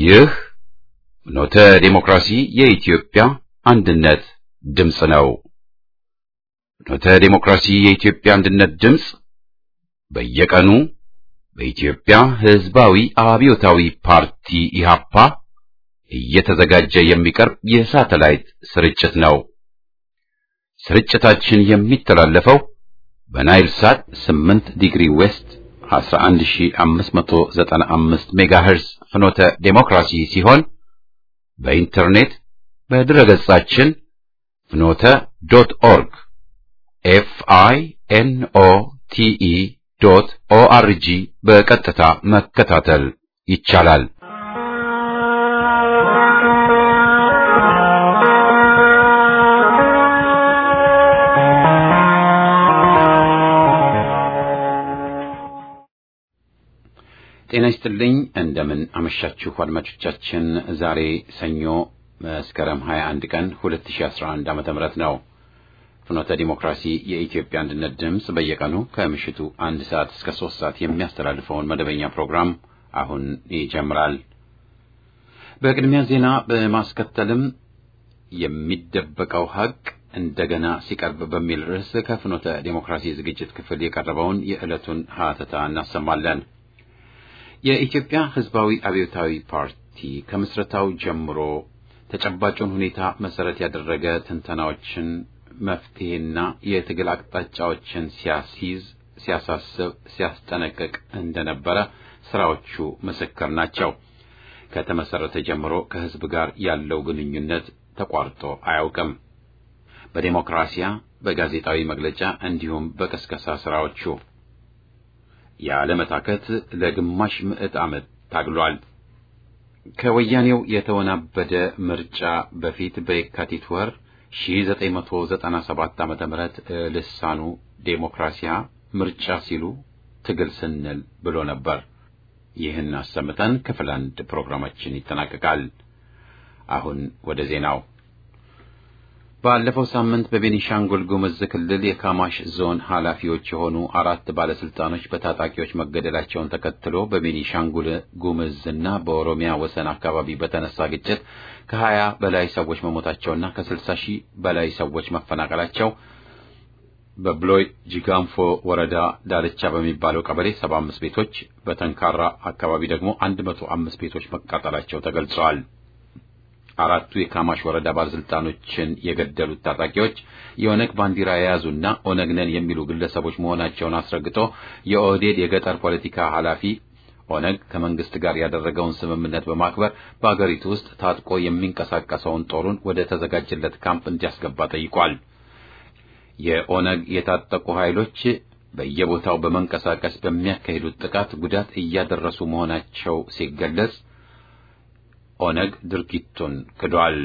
ይህ ኖተ ዴሞክራሲ የኢትዮጵያ አንድነት ድምፅ ነው። ኖተ ዴሞክራሲ የኢትዮጵያ አንድነት ድምፅ በየቀኑ በኢትዮጵያ ሕዝባዊ አብዮታዊ ፓርቲ ኢህአፓ እየተዘጋጀ የሚቀርብ የሳተላይት ስርጭት ነው። ስርጭታችን የሚተላለፈው በናይል ሳት 8 ዲግሪ ዌስት 11595 ሜጋሄርዝ ፍኖተ ዴሞክራሲ ሲሆን በኢንተርኔት በድረገጻችን ፍኖተ ዶት ኦርግ ኤፍ አይ ኤን ኦ ቲ ኢ ዶት ኦ አር ጂ በቀጥታ መከታተል ይቻላል። ጤና ይስጥልኝ። እንደምን አመሻችሁ አድማጮቻችን። ዛሬ ሰኞ መስከረም 21 ቀን 2011 ዓመተ ምህረት ነው። ፍኖተ ዲሞክራሲ የኢትዮጵያ አንድነት ድምፅ በየቀኑ ከምሽቱ አንድ ሰዓት እስከ ሶስት ሰዓት የሚያስተላልፈውን መደበኛ ፕሮግራም አሁን ይጀምራል። በቅድሚያ ዜና በማስከተልም የሚደበቀው ሀቅ እንደገና ሲቀርብ በሚል ርዕስ ከፍኖተ ዲሞክራሲ ዝግጅት ክፍል የቀረበውን የዕለቱን ሀተታ እናሰማለን። የኢትዮጵያ ሕዝባዊ አብዮታዊ ፓርቲ ከምስረታው ጀምሮ ተጨባጩን ሁኔታ መሰረት ያደረገ ትንተናዎችን፣ መፍትሄና የትግል አቅጣጫዎችን ሲያስይዝ፣ ሲያሳስብ፣ ሲያስጠነቅቅ እንደነበረ ስራዎቹ ምስክር ናቸው። ከተመሰረተ ጀምሮ ከሕዝብ ጋር ያለው ግንኙነት ተቋርጦ አያውቅም። በዴሞክራሲያ፣ በጋዜጣዊ መግለጫ እንዲሁም በቀስቀሳ ስራዎቹ ያለመታከት ለግማሽ ምዕት ዓመት ታግሏል። ከወያኔው የተወናበደ ምርጫ በፊት በየካቲት ወር 1997 ዓ.ም ልሳኑ ዴሞክራሲያ ምርጫ ሲሉ ትግል ስንል ብሎ ነበር። ይህን አሰምተን ክፍል አንድ ፕሮግራማችን ይጠናቀቃል። አሁን ወደ ዜናው ባለፈው ሳምንት በቤኒሻንጉል ጉምዝ ክልል የካማሽ ዞን ኃላፊዎች የሆኑ አራት ባለስልጣኖች በታጣቂዎች መገደላቸውን ተከትሎ በቤኒሻንጉል ጉምዝና በኦሮሚያ ወሰን አካባቢ በተነሳ ግጭት ከሀያ በላይ ሰዎች መሞታቸውና ከስልሳ ሺህ በላይ ሰዎች መፈናቀላቸው በብሎይ ጂጋንፎ ወረዳ ዳርቻ በሚባለው ቀበሌ ሰባ አምስት ቤቶች በተንካራ አካባቢ ደግሞ አንድ መቶ አምስት ቤቶች መቃጠላቸው ተገልጸዋል። አራቱ የካማሽ ወረዳ ባለስልጣኖችን የገደሉት ታጣቂዎች የኦነግ ባንዲራ የያዙና ኦነግ ነን የሚሉ ግለሰቦች መሆናቸውን አስረግጦ የኦህዴድ የገጠር ፖለቲካ ኃላፊ ኦነግ ከመንግስት ጋር ያደረገውን ስምምነት በማክበር በአገሪቱ ውስጥ ታጥቆ የሚንቀሳቀሰውን ጦሩን ወደ ተዘጋጀለት ካምፕ እንዲያስገባ ጠይቋል። የኦነግ የታጠቁ ኃይሎች በየቦታው በመንቀሳቀስ በሚያካሂዱት ጥቃት ጉዳት እያደረሱ መሆናቸው ሲገለጽ ኦነግ ድርጊቱን ክዷል።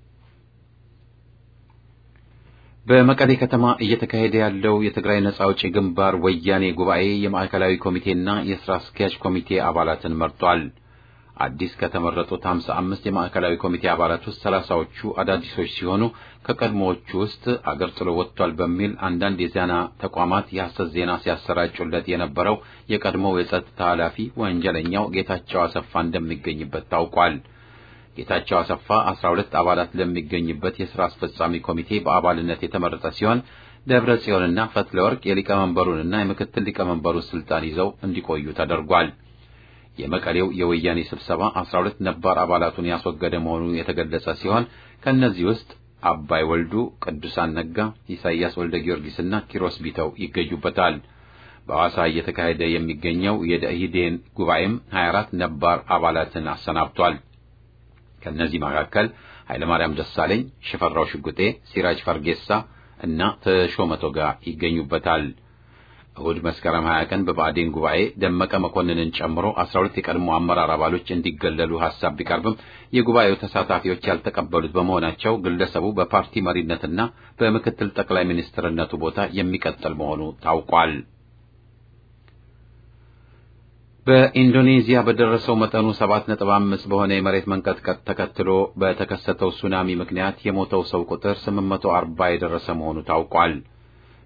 በመቀሌ ከተማ እየተካሄደ ያለው የትግራይ ነጻ አውጪ ግንባር ወያኔ ጉባኤ የማዕከላዊ ኮሚቴና የሥራ አስኪያጅ ኮሚቴ አባላትን መርጧል። አዲስ ከተመረጡት ሃምሳ አምስት የማዕከላዊ ኮሚቴ አባላት ውስጥ ሰላሳዎቹ አዳዲሶች ሲሆኑ ከቀድሞዎቹ ውስጥ አገር ጥሎ ወጥቷል በሚል አንዳንድ የዜና ተቋማት የሐሰት ዜና ሲያሰራጩለት የነበረው የቀድሞው የጸጥታ ኃላፊ ወንጀለኛው ጌታቸው አሰፋ እንደሚገኝበት ታውቋል። ጌታቸው አሰፋ አስራ ሁለት አባላት ለሚገኝበት የሥራ አስፈጻሚ ኮሚቴ በአባልነት የተመረጠ ሲሆን ደብረ ጽዮንና ፈትለ ወርቅ የሊቀመንበሩንና የምክትል ሊቀመንበሩን ስልጣን ይዘው እንዲቆዩ ተደርጓል። የመቀሌው የወያኔ ስብሰባ አስራ ሁለት ነባር አባላቱን ያስወገደ መሆኑ የተገለጸ ሲሆን ከእነዚህ ውስጥ አባይ ወልዱ፣ ቅዱሳን ነጋ፣ ኢሳይያስ ወልደ ጊዮርጊስና ኪሮስ ቢተው ይገኙበታል። በሐዋሳ እየተካሄደ የሚገኘው የደኢህዴን ጉባኤም 24 ነባር አባላትን አሰናብቷል። ከእነዚህ መካከል ኃይለማርያም ደሳለኝ፣ ሽፈራው ሽጉጤ፣ ሲራጅ ፈርጌሳ እና ተሾመ ቶጋ ይገኙበታል። እሁድ መስከረም 20 ቀን በብአዴን ጉባኤ ደመቀ መኮንንን ጨምሮ 12 የቀድሞ አመራር አባሎች እንዲገለሉ ሐሳብ ቢቀርብም የጉባኤው ተሳታፊዎች ያልተቀበሉት በመሆናቸው ግለሰቡ በፓርቲ መሪነትና በምክትል ጠቅላይ ሚኒስትርነቱ ቦታ የሚቀጥል መሆኑ ታውቋል። በኢንዶኔዚያ በደረሰው መጠኑ 7.5 በሆነ የመሬት መንቀጥቀጥ ተከትሎ በተከሰተው ሱናሚ ምክንያት የሞተው ሰው ቁጥር 840 የደረሰ መሆኑ ታውቋል።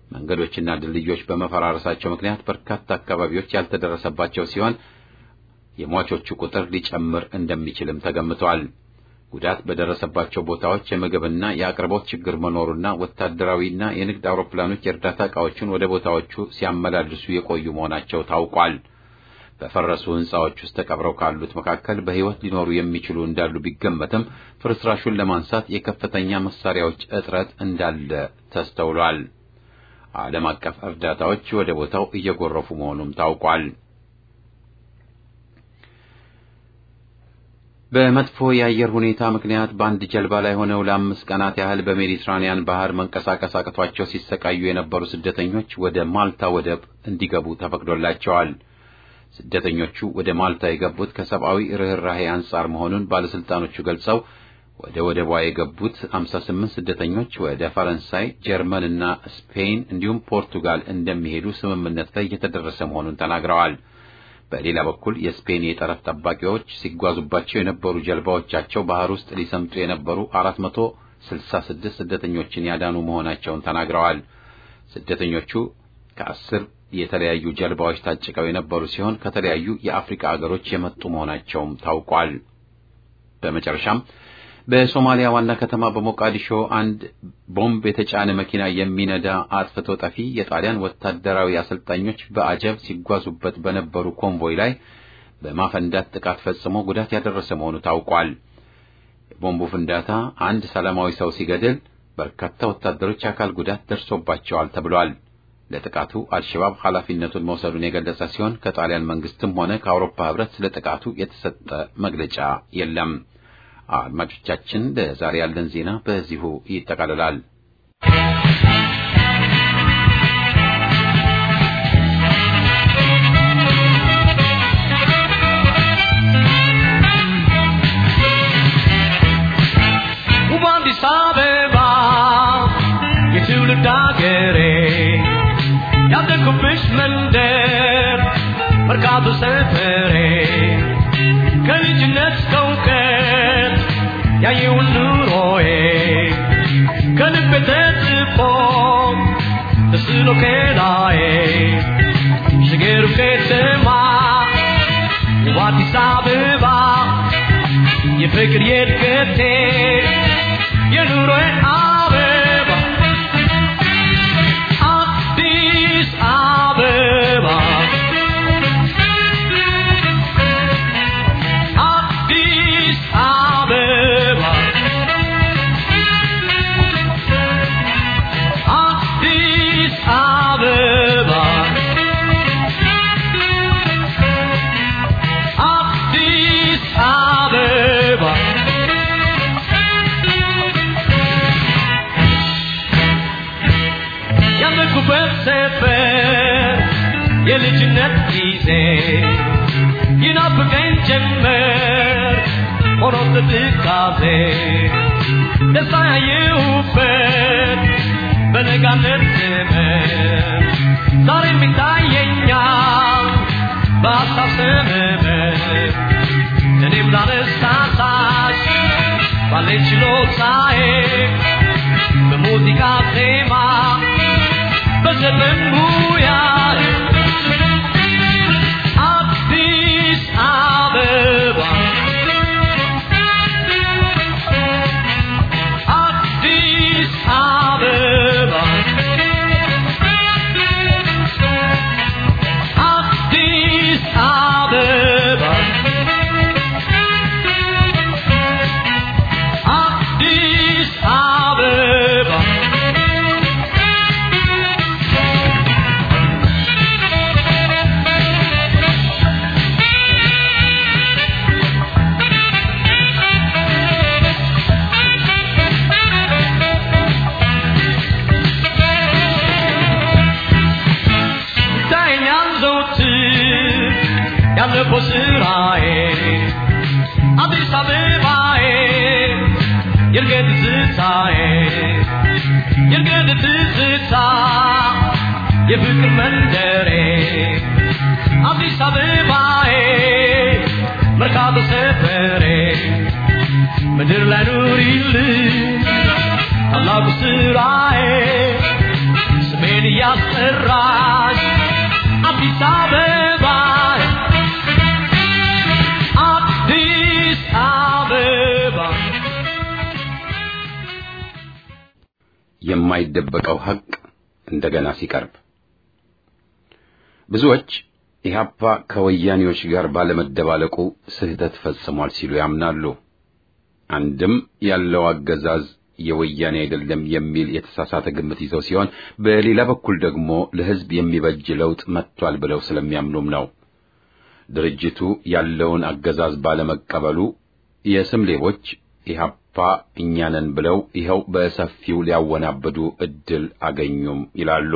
መንገዶችና ድልድዮች በመፈራረሳቸው ምክንያት በርካታ አካባቢዎች ያልተደረሰባቸው ሲሆን የሟቾቹ ቁጥር ሊጨምር እንደሚችልም ተገምቷል። ጉዳት በደረሰባቸው ቦታዎች የምግብና የአቅርቦት ችግር መኖሩና ወታደራዊና የንግድ አውሮፕላኖች የእርዳታ ዕቃዎችን ወደ ቦታዎቹ ሲያመላልሱ የቆዩ መሆናቸው ታውቋል። በፈረሱ ሕንፃዎች ውስጥ ተቀብረው ካሉት መካከል በሕይወት ሊኖሩ የሚችሉ እንዳሉ ቢገመትም ፍርስራሹን ለማንሳት የከፍተኛ መሳሪያዎች እጥረት እንዳለ ተስተውሏል። ዓለም አቀፍ እርዳታዎች ወደ ቦታው እየጎረፉ መሆኑም ታውቋል። በመጥፎ የአየር ሁኔታ ምክንያት በአንድ ጀልባ ላይ ሆነው ለአምስት ቀናት ያህል በሜዲትራኒያን ባህር መንቀሳቀስ አቅቷቸው ሲሰቃዩ የነበሩ ስደተኞች ወደ ማልታ ወደብ እንዲገቡ ተፈቅዶላቸዋል። ስደተኞቹ ወደ ማልታ የገቡት ከሰብአዊ ርኅራኄ አንጻር መሆኑን ባለሥልጣኖቹ ገልጸው ወደ ወደቧ የገቡት 58 ስደተኞች ወደ ፈረንሳይ፣ ጀርመን እና ስፔን እንዲሁም ፖርቱጋል እንደሚሄዱ ስምምነት ላይ የተደረሰ መሆኑን ተናግረዋል። በሌላ በኩል የስፔን የጠረፍ ጠባቂዎች ሲጓዙባቸው የነበሩ ጀልባዎቻቸው ባህር ውስጥ ሊሰምጡ የነበሩ 466 ስደተኞችን ያዳኑ መሆናቸውን ተናግረዋል። ስደተኞቹ ከአስር የተለያዩ ጀልባዎች ታጭቀው የነበሩ ሲሆን ከተለያዩ የአፍሪካ አገሮች የመጡ መሆናቸውም ታውቋል። በመጨረሻም በሶማሊያ ዋና ከተማ በሞቃዲሾ አንድ ቦምብ የተጫነ መኪና የሚነዳ አጥፍቶ ጠፊ የጣሊያን ወታደራዊ አሰልጣኞች በአጀብ ሲጓዙበት በነበሩ ኮንቮይ ላይ በማፈንዳት ጥቃት ፈጽሞ ጉዳት ያደረሰ መሆኑ ታውቋል። የቦምቡ ፍንዳታ አንድ ሰላማዊ ሰው ሲገድል በርካታ ወታደሮች አካል ጉዳት ደርሶባቸዋል ተብሏል። ለጥቃቱ አልሸባብ ኃላፊነቱን መውሰዱን የገለጸ ሲሆን ከጣሊያን መንግስትም ሆነ ከአውሮፓ ሕብረት ስለ ጥቃቱ የተሰጠ መግለጫ የለም። አድማጮቻችን፣ ለዛሬ ያለን ዜና በዚሁ ይጠቃልላል። ውብ አዲስ አበባ የትውልድ አገሬ ያደግኩብሽ መንደር መርካቶ ሰፈሬ ከልጅነት እስከ እውቀት ያየውን ኑሮዬ ከልቤ ተጽፎ ተስሎ ከላዬ ሽገሩ ከተማ ውብ አዲስ አበባ የፍቅር የእድገቴ የኑሮዬ አበባ አዲስ አበባ አዲስ አበባ አዲስ አበባ አዲስ አበባ ያለኩበት ሰፈር የልጅነት ጊዜ ይናፍቀኝ ጀመር ሆኖ ትካዜ ደስታ ያየሁበት በነጋነት ዘመን ዛሬም ይታየኛል በሀሳብ ሰመመን እኔም ላነሳሳሽ ባለኝ ችሎታዬ በሙዚቃ ዜማ በዘፈን ሙያ አዲስ አበባ አዲስ አበባ አዲስ አበባ አዲስ አበባ ይታየኛል ዘወትር ያለፈው ስራዬ አዲስ አበባዬ የእርገት ትዝታዬ የእርገት ትዝታ የፍቅር መንደሬ አዲስ አበባዬ መርካቶ ሰፈሬ ምድር ላይ ኑሪልኝ ታላቁ ስራዬ ስሜን እያስጠራሽ አዲስ አበባ የማይደበቀው ሐቅ እንደገና ሲቀርብ ብዙዎች ኢህአፓ ከወያኔዎች ጋር ባለመደባለቁ ስህተት ፈጽሟል ሲሉ ያምናሉ። አንድም ያለው አገዛዝ የወያኔ አይደለም የሚል የተሳሳተ ግምት ይዘው ሲሆን፣ በሌላ በኩል ደግሞ ለሕዝብ የሚበጅ ለውጥ መጥቷል ብለው ስለሚያምኑም ነው። ድርጅቱ ያለውን አገዛዝ ባለመቀበሉ የስም ሌቦች ኢህአፓ እኛንን ብለው ይኸው በሰፊው ሊያወናብዱ ዕድል አገኙም ይላሉ።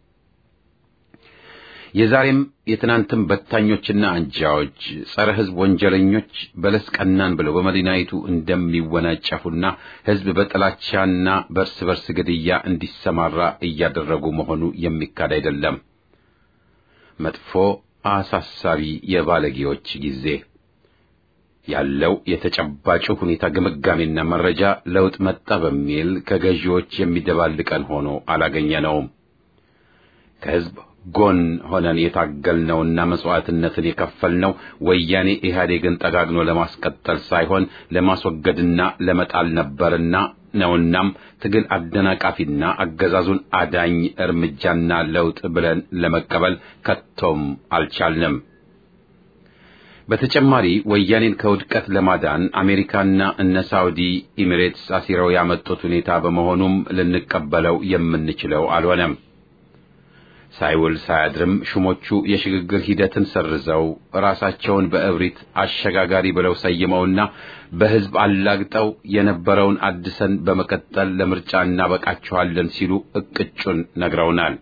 የዛሬም የትናንትም በታኞችና አንጃዎች ጸረ ሕዝብ ወንጀለኞች በለስ ቀናን ብለው በመዲናይቱ እንደሚወናጨፉና ሕዝብ በጥላቻና በእርስ በርስ ግድያ እንዲሰማራ እያደረጉ መሆኑ የሚካድ አይደለም። መጥፎ አሳሳቢ የባለጌዎች ጊዜ ያለው የተጨባጩ ሁኔታ ግምጋሜና መረጃ ለውጥ መጣ በሚል ከገዢዎች የሚደባልቀን ሆኖ አላገኘነውም። ከሕዝብ ጎን ሆነን የታገልነውና መስዋዕትነትን የከፈልነው ወያኔ ኢህአዴግን ጠጋግኖ ለማስቀጠል ሳይሆን ለማስወገድና ለመጣል ነበርና ነውናም ትግል አደናቃፊና አገዛዙን አዳኝ እርምጃና ለውጥ ብለን ለመቀበል ከቶም አልቻልንም። በተጨማሪ ወያኔን ከውድቀት ለማዳን አሜሪካና እነ ሳውዲ ኢሚሬትስ አሲረው ያመጡት ሁኔታ በመሆኑም ልንቀበለው የምንችለው አልሆነም። ሳይውል ሳያድርም ሹሞቹ የሽግግር ሂደትን ሰርዘው ራሳቸውን በእብሪት አሸጋጋሪ ብለው ሰይመውና በሕዝብ አላግጠው የነበረውን አድሰን በመቀጠል ለምርጫ እናበቃችኋለን ሲሉ እቅጩን ነግረውናል።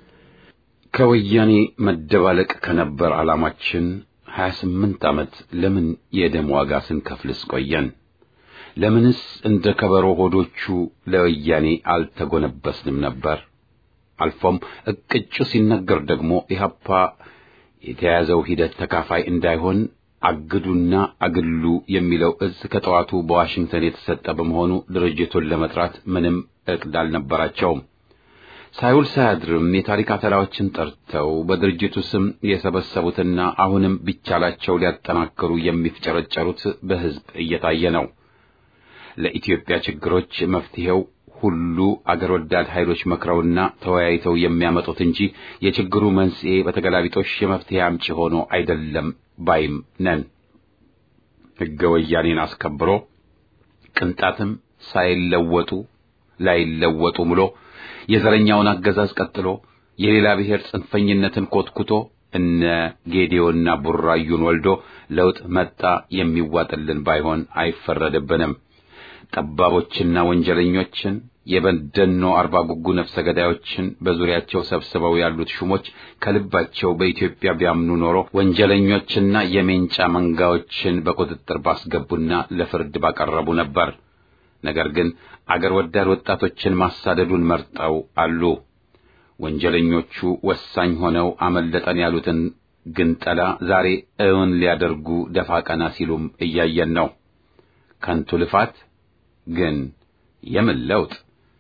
ከወያኔ መደባለቅ ከነበር ዓላማችን ሀያ ስምንት ዓመት ለምን የደም ዋጋ ስንከፍልስ ቆየን? ለምንስ እንደ ከበሮ ሆዶቹ ለወያኔ አልተጎነበስንም ነበር? አልፎም እቅጩ ሲነገር ደግሞ ኢህአፓ የተያዘው ሂደት ተካፋይ እንዳይሆን አግዱና አግሉ የሚለው እዝ ከጠዋቱ በዋሽንግተን የተሰጠ በመሆኑ ድርጅቱን ለመጥራት ምንም ዕቅድ አልነበራቸውም። ሳይውል ሳያድርም የታሪክ አተላዎችን ጠርተው በድርጅቱ ስም የሰበሰቡትና አሁንም ቢቻላቸው ሊያጠናክሩ የሚፍጨረጨሩት በሕዝብ እየታየ ነው። ለኢትዮጵያ ችግሮች መፍትሄው ሁሉ አገር ወዳድ ኃይሎች መክረውና ተወያይተው የሚያመጡት እንጂ የችግሩ መንስኤ በተገላቢጦሽ የመፍትሄ አምጪ ሆኖ አይደለም ባይም ነን። ሕገ ወያኔን አስከብሮ ቅንጣትም ሳይለወጡ ላይለወጡ ምሎ የዘረኛውን አገዛዝ ቀጥሎ የሌላ ብሔር ጽንፈኝነትን ኮትኩቶ እነ ጌዴዮና ቡራዩን ወልዶ ለውጥ መጣ የሚዋጥልን ባይሆን አይፈረድብንም። ጠባቦችና ወንጀለኞችን የበደኖ አርባ ጉጉ ነፍሰ ገዳዮችን በዙሪያቸው ሰብስበው ያሉት ሹሞች ከልባቸው በኢትዮጵያ ቢያምኑ ኖሮ ወንጀለኞችና የሜንጫ መንጋዎችን በቁጥጥር ባስገቡና ለፍርድ ባቀረቡ ነበር። ነገር ግን አገር ወዳድ ወጣቶችን ማሳደዱን መርጠው አሉ። ወንጀለኞቹ ወሳኝ ሆነው አመለጠን ያሉትን ግንጠላ ዛሬ እውን ሊያደርጉ ደፋ ቀና ሲሉም እያየን ነው። ከንቱ ልፋት ግን የምን ለውጥ?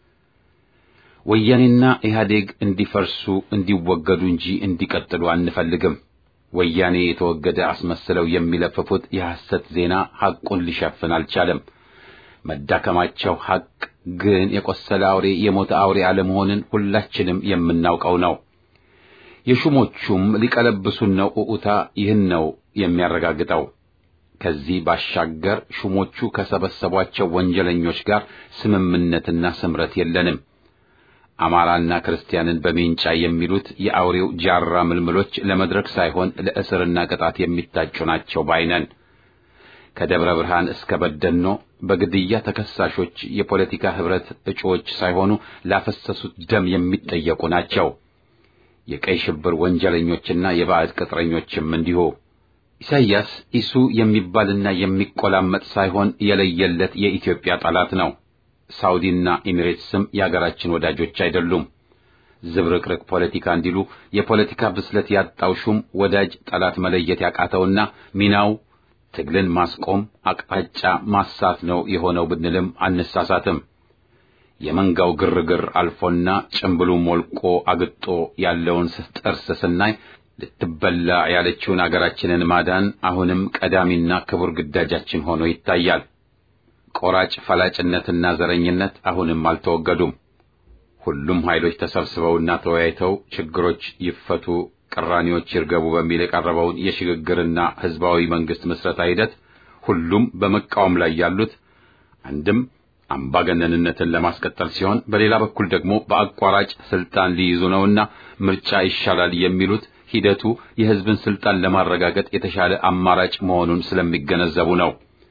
ወያኔና ኢህአዴግ እንዲፈርሱ እንዲወገዱ እንጂ እንዲቀጥሉ አንፈልግም። ወያኔ የተወገደ አስመስለው የሚለፍፉት የሐሰት ዜና ሐቁን ሊሸፍን አልቻለም። መዳከማቸው ሐቅ ግን የቆሰለ አውሬ የሞተ አውሬ አለመሆንን ሁላችንም የምናውቀው ነው። የሹሞቹም ሊቀለብሱን ነው ኡኡታ ይህን ነው የሚያረጋግጠው። ከዚህ ባሻገር ሹሞቹ ከሰበሰቧቸው ወንጀለኞች ጋር ስምምነትና ስምረት የለንም። አማራና ክርስቲያንን በሜንጫ የሚሉት የአውሬው ጃራ ምልምሎች ለመድረክ ሳይሆን ለእስርና ቅጣት የሚታጩ ናቸው ባይነን። ከደብረ ብርሃን እስከ በደኖ በግድያ ተከሳሾች የፖለቲካ ኅብረት እጩዎች ሳይሆኑ ላፈሰሱት ደም የሚጠየቁ ናቸው። የቀይ ሽብር ወንጀለኞችና የባዕድ ቅጥረኞችም እንዲሁ። ኢሳይያስ ኢሱ የሚባልና የሚቆላመጥ ሳይሆን የለየለት የኢትዮጵያ ጠላት ነው። ሳውዲና ኤሚሬትስም የአገራችን ወዳጆች አይደሉም። ዝብርቅርቅ ፖለቲካ እንዲሉ የፖለቲካ ብስለት ያጣው ሹም ወዳጅ ጠላት መለየት ያቃተውና ሚናው ትግልን ማስቆም አቅጣጫ ማሳት ነው የሆነው ብንልም አንሳሳትም። የመንጋው ግርግር አልፎና ጭምብሉ ሞልቆ አግጦ ያለውን ጥርስ ስናይ ልትበላ ያለችውን አገራችንን ማዳን አሁንም ቀዳሚና ክቡር ግዳጃችን ሆኖ ይታያል። ቆራጭ ፈላጭነትና ዘረኝነት አሁንም አልተወገዱም። ሁሉም ኃይሎች ተሰብስበውና ተወያይተው ችግሮች ይፈቱ፣ ቅራኔዎች ይርገቡ በሚል የቀረበውን የሽግግርና ህዝባዊ መንግስት ምስረታ ሂደት ሁሉም በመቃወም ላይ ያሉት አንድም አምባገነንነትን ለማስቀጠል ሲሆን በሌላ በኩል ደግሞ በአቋራጭ ስልጣን ሊይዙ ነውና ምርጫ ይሻላል የሚሉት ሂደቱ የህዝብን ስልጣን ለማረጋገጥ የተሻለ አማራጭ መሆኑን ስለሚገነዘቡ ነው።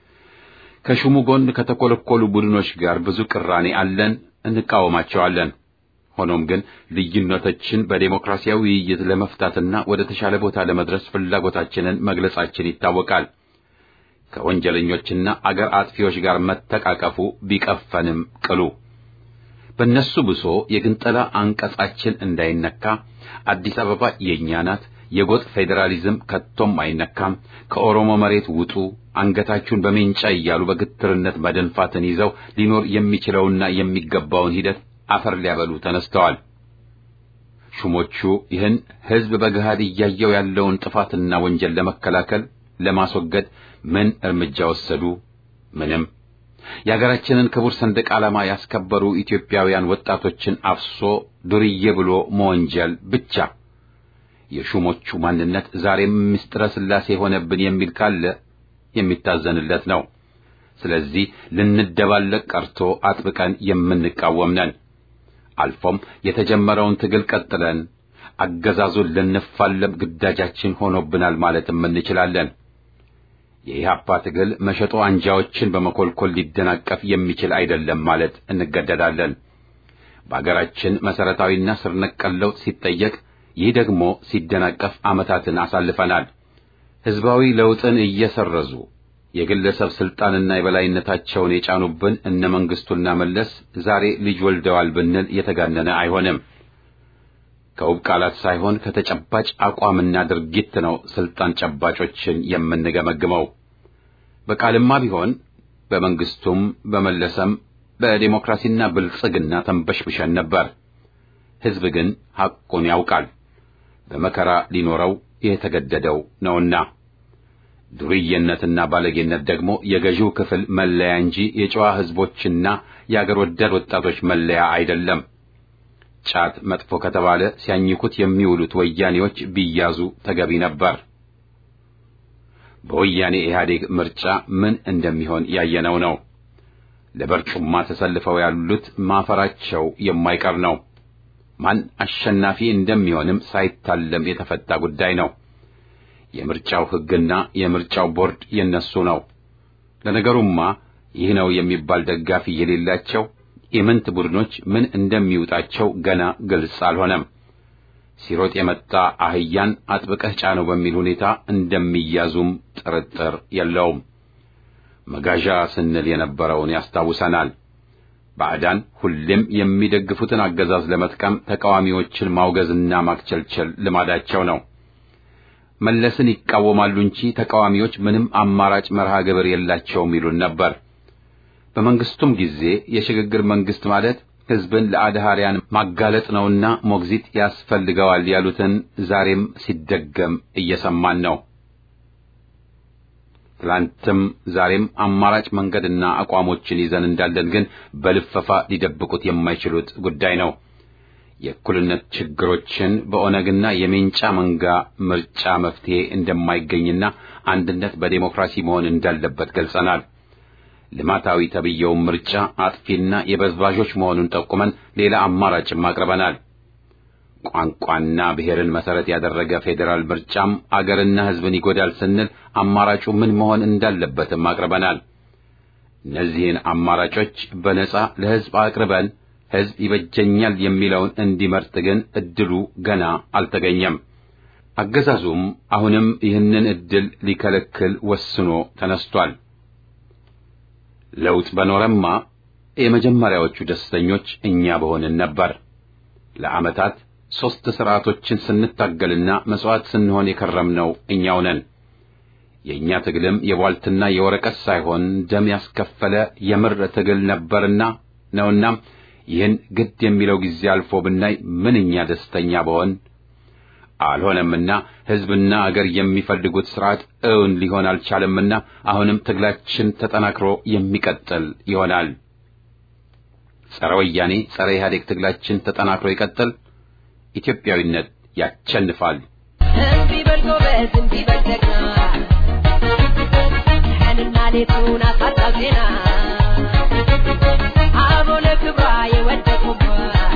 ከሹሙ ጎን ከተኮለኮሉ ቡድኖች ጋር ብዙ ቅራኔ አለን፣ እንቃወማቸዋለን። ሆኖም ግን ልዩነቶችን በዴሞክራሲያዊ ውይይት ለመፍታትና ወደ ተሻለ ቦታ ለመድረስ ፍላጎታችንን መግለጻችን ይታወቃል። ከወንጀለኞችና አገር አጥፊዎች ጋር መተቃቀፉ ቢቀፈንም ቅሉ በእነሱ ብሶ የግንጠላ አንቀጻችን እንዳይነካ አዲስ አበባ የእኛ ናት፣ የጎጥ ፌዴራሊዝም ከቶም አይነካም፣ ከኦሮሞ መሬት ውጡ፣ አንገታችሁን በሜንጫ እያሉ በግትርነት መደንፋትን ይዘው ሊኖር የሚችለውና የሚገባውን ሂደት አፈር ሊያበሉ ተነስተዋል። ሹሞቹ ይህን ህዝብ በገሃድ እያየው ያለውን ጥፋትና ወንጀል ለመከላከል ለማስወገድ ምን እርምጃ ወሰዱ? ምንም። የሀገራችንን ክቡር ሰንደቅ ዓላማ ያስከበሩ ኢትዮጵያውያን ወጣቶችን አፍሶ ዱርዬ ብሎ መወንጀል ብቻ። የሹሞቹ ማንነት ዛሬም ምስጢረ ሥላሴ ሆነብን የሚል ካለ የሚታዘንለት ነው። ስለዚህ ልንደባለቅ ቀርቶ አጥብቀን የምንቃወም ነን። አልፎም የተጀመረውን ትግል ቀጥለን አገዛዙን ልንፋለም ግዳጃችን ሆኖብናል ማለትም እንችላለን። የኢህአፓ ትግል መሸጦ አንጃዎችን በመኮልኮል ሊደናቀፍ የሚችል አይደለም ማለት እንገደዳለን። በአገራችን መሰረታዊና ስር ነቀል ለውጥ ሲጠየቅ፣ ይህ ደግሞ ሲደናቀፍ ዓመታትን አሳልፈናል። ህዝባዊ ለውጥን እየሰረዙ የግለሰብ ስልጣንና የበላይነታቸውን የጫኑብን እነ መንግስቱና መለስ ዛሬ ልጅ ወልደዋል ብንል የተጋነነ አይሆንም። ከውብ ቃላት ሳይሆን ከተጨባጭ አቋምና ድርጊት ነው ስልጣን ጨባጮችን የምንገመግመው። በቃልማ ቢሆን በመንግስቱም በመለሰም በዴሞክራሲና ብልጽግና ተንበሽብሸን ነበር። ህዝብ ግን ሐቁን ያውቃል። በመከራ ሊኖረው የተገደደው ነውና ዱርዬነትና ባለጌነት ደግሞ የገዢው ክፍል መለያ እንጂ የጨዋ ህዝቦችና የአገር ወዳድ ወጣቶች መለያ አይደለም። ጫት መጥፎ ከተባለ ሲያኝኩት የሚውሉት ወያኔዎች ቢያዙ ተገቢ ነበር። በወያኔ ኢህአዴግ ምርጫ ምን እንደሚሆን ያየነው ነው። ለበርጩማ ተሰልፈው ያሉት ማፈራቸው የማይቀር ነው። ማን አሸናፊ እንደሚሆንም ሳይታለም የተፈታ ጉዳይ ነው። የምርጫው ሕግና የምርጫው ቦርድ የነሱ ነው። ለነገሩማ ይህ ነው የሚባል ደጋፊ የሌላቸው ኢምንት ቡድኖች ምን እንደሚውጣቸው ገና ግልጽ አልሆነም። ሲሮጥ የመጣ አህያን አጥብቀህ ጫነው በሚል ሁኔታ እንደሚያዙም ጥርጥር የለውም። መጋዣ ስንል የነበረውን ያስታውሰናል። ባዕዳን ሁሌም የሚደግፉትን አገዛዝ ለመጥቀም ተቃዋሚዎችን ማውገዝና ማክቸልቸል ልማዳቸው ነው። መለስን ይቃወማሉ እንጂ ተቃዋሚዎች ምንም አማራጭ መርሃ ግብር የላቸውም ይሉን ነበር። በመንግስቱም ጊዜ የሽግግር መንግስት ማለት ህዝብን ለአድሃሪያን ማጋለጥ ነውና ሞግዚት ያስፈልገዋል ያሉትን ዛሬም ሲደገም እየሰማን ነው። ትላንትም ዛሬም አማራጭ መንገድና አቋሞችን ይዘን እንዳለን ግን በልፈፋ ሊደብቁት የማይችሉት ጉዳይ ነው። የእኩልነት ችግሮችን በኦነግና የሜንጫ መንጋ ምርጫ መፍትሄ እንደማይገኝና አንድነት በዴሞክራሲ መሆን እንዳለበት ገልጸናል። ልማታዊ ተብየውን ምርጫ አጥፊና የበዝባዦች መሆኑን ጠቁመን ሌላ አማራጭም አቅርበናል። ቋንቋና ብሔርን መሰረት ያደረገ ፌዴራል ምርጫም አገርና ሕዝብን ይጎዳል ስንል አማራጩ ምን መሆን እንዳለበትም አቅርበናል። እነዚህን አማራጮች በነጻ ለሕዝብ አቅርበን ሕዝብ ይበጀኛል የሚለውን እንዲመርጥ ግን እድሉ ገና አልተገኘም። አገዛዙም አሁንም ይህንን እድል ሊከለክል ወስኖ ተነስቷል። ለውጥ በኖረማ የመጀመሪያዎቹ ደስተኞች እኛ በሆንን ነበር። ለዓመታት ሦስት ሥርዓቶችን ስንታገልና መሥዋዕት ስንሆን የከረምነው እኛው ነን። የእኛ ትግልም የቧልትና የወረቀት ሳይሆን ደም ያስከፈለ የምር ትግል ነበርና ነውናም ይህን ግድ የሚለው ጊዜ አልፎ ብናይ ምንኛ ደስተኛ በሆን። አልሆነምና ሕዝብና አገር የሚፈልጉት ሥርዓት እውን ሊሆን አልቻለምና አሁንም ትግላችን ተጠናክሮ የሚቀጥል ይሆናል። ጸረ ወያኔ ጸረ ኢህአዴግ ትግላችን ተጠናክሮ ይቀጥል። ኢትዮጵያዊነት ያቸንፋል። እምቢ በል ጎበዝ፣ እምቢ በል ጀግና፣ ቀንና ሌቱን አሳጣው ዜና አበው ለክብሯ የወደቁባት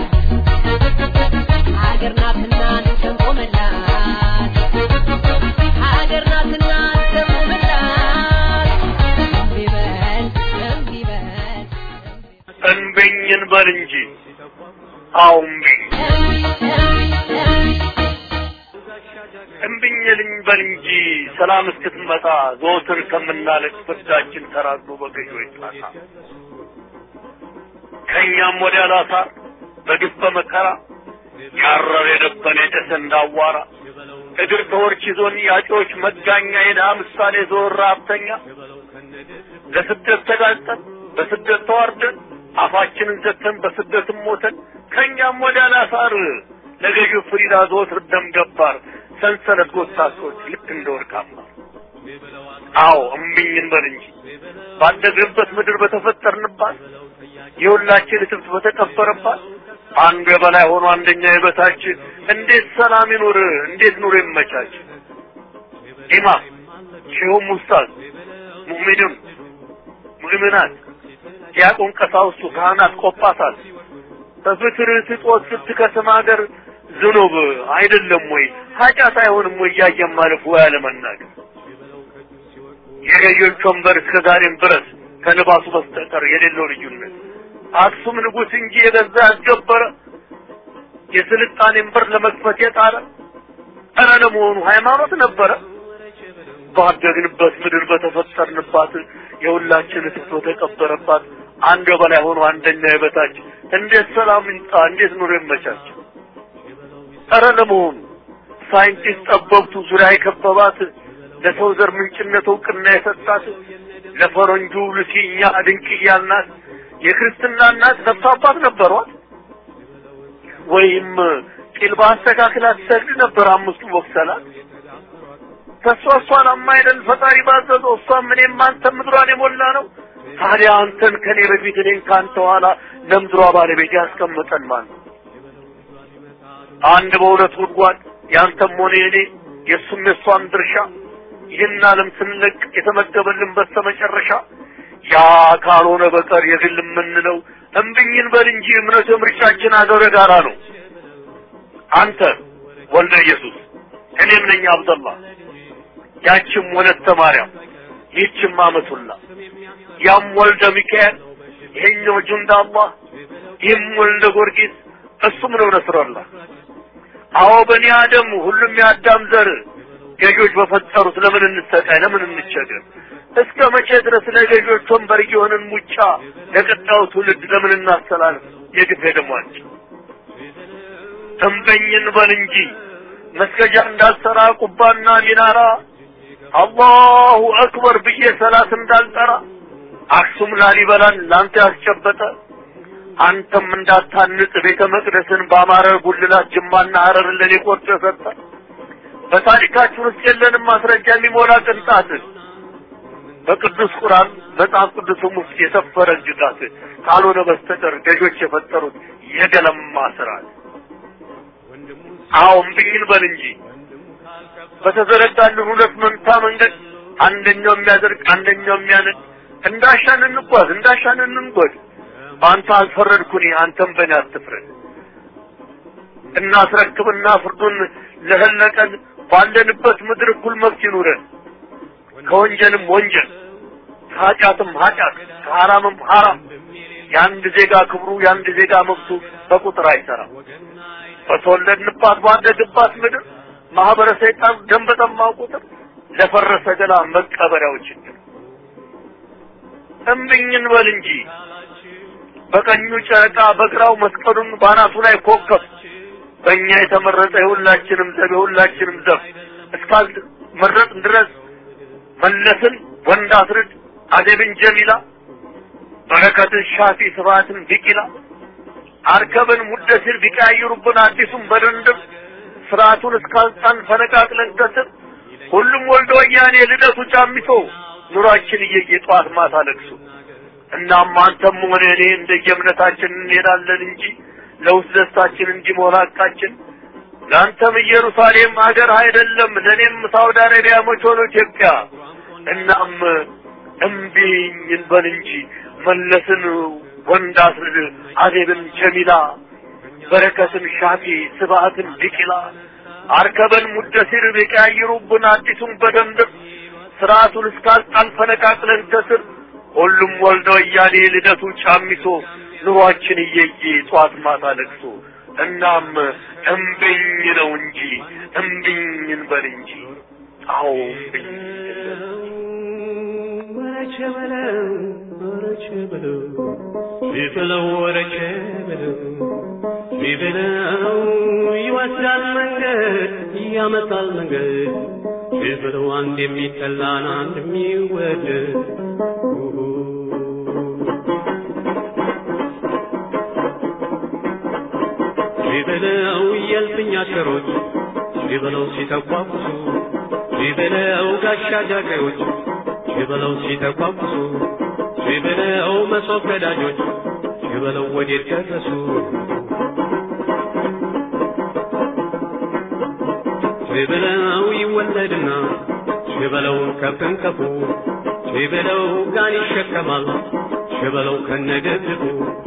ሀገር ናትና እንሰንቆምላት ሀገር ናትና እንሰንቆምላት እምቢ በል እምቢ በል እንበኝን በል እንጂ አዎ እምቢኝ እምቢኝልኝ በል እንጂ ሰላም እስክትመጣ ዘወትር ከምናለቅ ፍርዳችን ተራግሎ በገዢዎች ጣሳ ከእኛም ወዲያ ላሳር በግፍ በመከራ ያረር የደበን የጨሰ እንዳዋራ እግር ተወርች ይዞን ያጮች መጋኛ የድሃ ምሳሌ ዞር ሀብተኛ ለስደት ተጋልጠን በስደት ተዋርደን አፋችንን ዘግተን በስደትም ሞተን ከእኛም ወዲያ ላሳር ለገዢው ፍሪዳ ዘወትር ደም ገባር ሰንሰለት ጎታቶች ልክ እንደ ወርቅ አምባር አዎ እምቢኝ እንበል እንጂ ባደግንበት ምድር በተፈጠርንባት የሁላችን እትብት በተቀበረባት አንዱ የበላይ ሆኖ አንደኛ የበታች እንዴት ሰላም ይኑር? እንዴት ኑሮ ይመቻች? ኢማም ሼሁም ኡስታዝ ሙእሚንም ሙእሚናት ዲያቆን ቀሳውስቱ ካህናት ቆጳሳት በፍትር ስጦት ስትከስም ሀገር ዝኑብ አይደለም ወይ ኃጢአት አይሆንም ወይ እያየን ማለፍ ወይ አለመናገር የገዢዎች ወንበር እስከ ዛሬም ድረስ ከልባሱ በስተቀር የሌለው ልዩነት አክሱም ንጉሥ እንጂ የገዛ ያስገበረ የስልጣኔን በር ለመክፈት የጣረ ኧረ ለመሆኑ ሃይማኖት ነበረ? ባደግንበት ምድር በተፈጠርንባት የሁላችን እትብት በተቀበረባት አንድ በላይ ሆኖ አንደኛ የበታች እንዴት ሰላም ይምጣ? እንዴት ኑሮ ይመቻች? ኧረ ለመሆኑ ሳይንቲስት ጠበብቱ ዙሪያ የከበባት ለሰው ዘር ምንጭነት እውቅና የሰጣት ለፈረንጁ ልሲኛ ድንቅያ እናት የክርስትና እናት ነፍስ አባት ነበሯት? ወይም ቂል በአስተካክላ ትሰግድ ነበር አምስቱ ወቅሰላት? ከእሷ እሷን አማይለን ፈጣሪ ባዘዘው እሷም እኔም አንተም ምድሯን የሞላ ነው። ታዲያ አንተን ከኔ በፊት እኔን ከአንተ ኋላ ለምድሯ ባለቤት ያስቀምጠን ማን ነው? አንድ በሁለት ጉድጓድ ያንተም ሆነ የኔ የእሱም የእሷም ድርሻ ይህን ዓለም ስንለቅ የተመደበልን በስተመጨረሻ ያ ካልሆነ በቀር የግል የምንለው እምብኝን በል እንጂ እምነቱ ምርጫችን አገረ ጋራ ነው። አንተ ወልደ ኢየሱስ እኔም ነኝ አብደላ ያችም ወለተ ማርያም ይህችም አመቱላ ያም ወልደ ሚካኤል ይሄኛው ጁንዳ አላህ ይህም ወልደ ጊዮርጊስ እሱም ነው ነስረላ አዎ በኒ አደም ሁሉም የአዳም ዘር ገዢዎች በፈጠሩት ለምን እንሰቃይ ለምን እንቸገር እስከ መቼ ድረስ ለገዢዎች ወንበር እየሆንን ሙጫ ለቀጣዩ ትውልድ ለምን እናስተላልፍ የግፍ ደሟች ተንበኝን በል እንጂ መስገጃ እንዳልሰራ ቁባና ሚናራ አላሁ አክበር ብዬ ሰላት እንዳልጠራ አክሱም ላሊበላን ላንተ ያስጨበጠ አንተም እንዳታንጽ ቤተ መቅደስን በአማረ ጉልላት ጅማና ሀረርን ለኔ ቆርጦ የሰጠ በታሪካችን ውስጥ የለንም ማስረጃ የሚሞላ ቅንጣት በቅዱስ ቁርአን መጽሐፍ ቅዱስም ውስጥ የሰፈረ እጅጋት ካልሆነ በስተቀር ገዦች የፈጠሩት የገለማ ስርዓት አዎ እምብኝን በል እንጂ በተዘረጋልን ሁለት መንታ መንገድ አንደኛው የሚያደርግ አንደኛው የሚያነድ እንዳሻን እንጓዝ እንዳሻን እንንጎድ በአንተ አልፈረድኩኝ አንተም በእኔ አትፍረድ እናስረክብና ፍርዱን ለህለቀን ባለንበት ምድር እኩል መብት ይኑረን ከወንጀልም ወንጀል ከኃጢአትም ኃጢአት ከሐራምም ሐራም የአንድ ዜጋ ክብሩ የአንድ ዜጋ መብቱ በቁጥር አይሰራም በተወለድንባት ባደግባት ምድር ማህበረ ሰይጣን ደም በጠማው ቁጥር ለፈረሰ ገላ መቀበሪያው ችግር እምብኝን በል እንጂ በቀኙ ጨረቃ በግራው መስቀሉን ባናቱ ላይ ኮከብ በእኛ የተመረጠ የሁላችንም ዘብ የሁላችንም ዘብ እስካል መረጥ ድረስ መለስን ወንድ አስርድ አደብን ጀሚላ በረከትን ሻፊ ስብሐትን ቢቂላ አርከብን ሙደሲር ቢቀያይሩብን አዲሱን በድንድም ስርዓቱን እስካልጣን ፈነቃቅለን ከስር ሁሉም ወልዶ ወያኔ ልደቱ ጫሚቶ ኑሯችን እየየ ጠዋት ማታ ለቅሶ እናም አንተም ሆነ እኔ እንደየእምነታችን እንሄዳለን እንጂ ለውስጥ ደስታችን እንጂ መሆን ሐቃችን ለአንተም ኢየሩሳሌም ሀገር አይደለም፣ ለእኔም ሳውዲ አረቢያ መች ሆኖ ኢትዮጵያ። እናም እምቢኝ እንበል እንጂ መለስን ወንድ አስርድ አዜብን ጀሚላ በረከትን ሻፊ ስብሐትን ቢቂላ አርከበን ሙደሲር ቢቀያይሩብን አዲሱን በደንብ ስርዓቱን እስካልጣል ፈነቃቅለን ከስር ሁሉም ወልደ ወያኔ ልደቱ ጫሚሶ ኑሯችን እየየ ጧት ማታ ለቅሶ እናም እምቢኝ ነው እንጂ እምቢኝ እንበል እንጂ አዎ እምቢኝ ወረቸ በለው ወረቸ በለው ቢበለው ወረቸ በለው ቢበለው ይወስዳል መንገድ ያመጣል መንገድ ቢበለው አንድ የሚጠላን አንድ የሚወደድ ቢበለው የልፍኝ አሽከሮች ቢበለው ሲተቋቁሱ ቢበለው ጋሻ ጃግሬዎች ቢበለው ሲተቋቁሱ ቢበለው መሶብ ገዳጆች ቢበለው ወዴት ደረሱ ቢበለው ይወለድና ቢበለው ከፍንከፉ ቢበለው ጋን ይሸከማል ቢበለው ከነደግፉ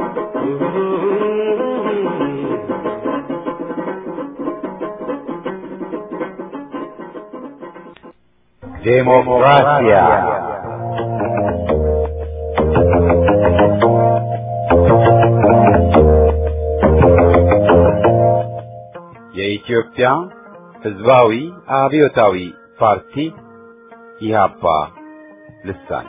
ዴሞክራሲያ የኢትዮጵያ ሕዝባዊ አብዮታዊ ፓርቲ ኢህአፓ ልሳን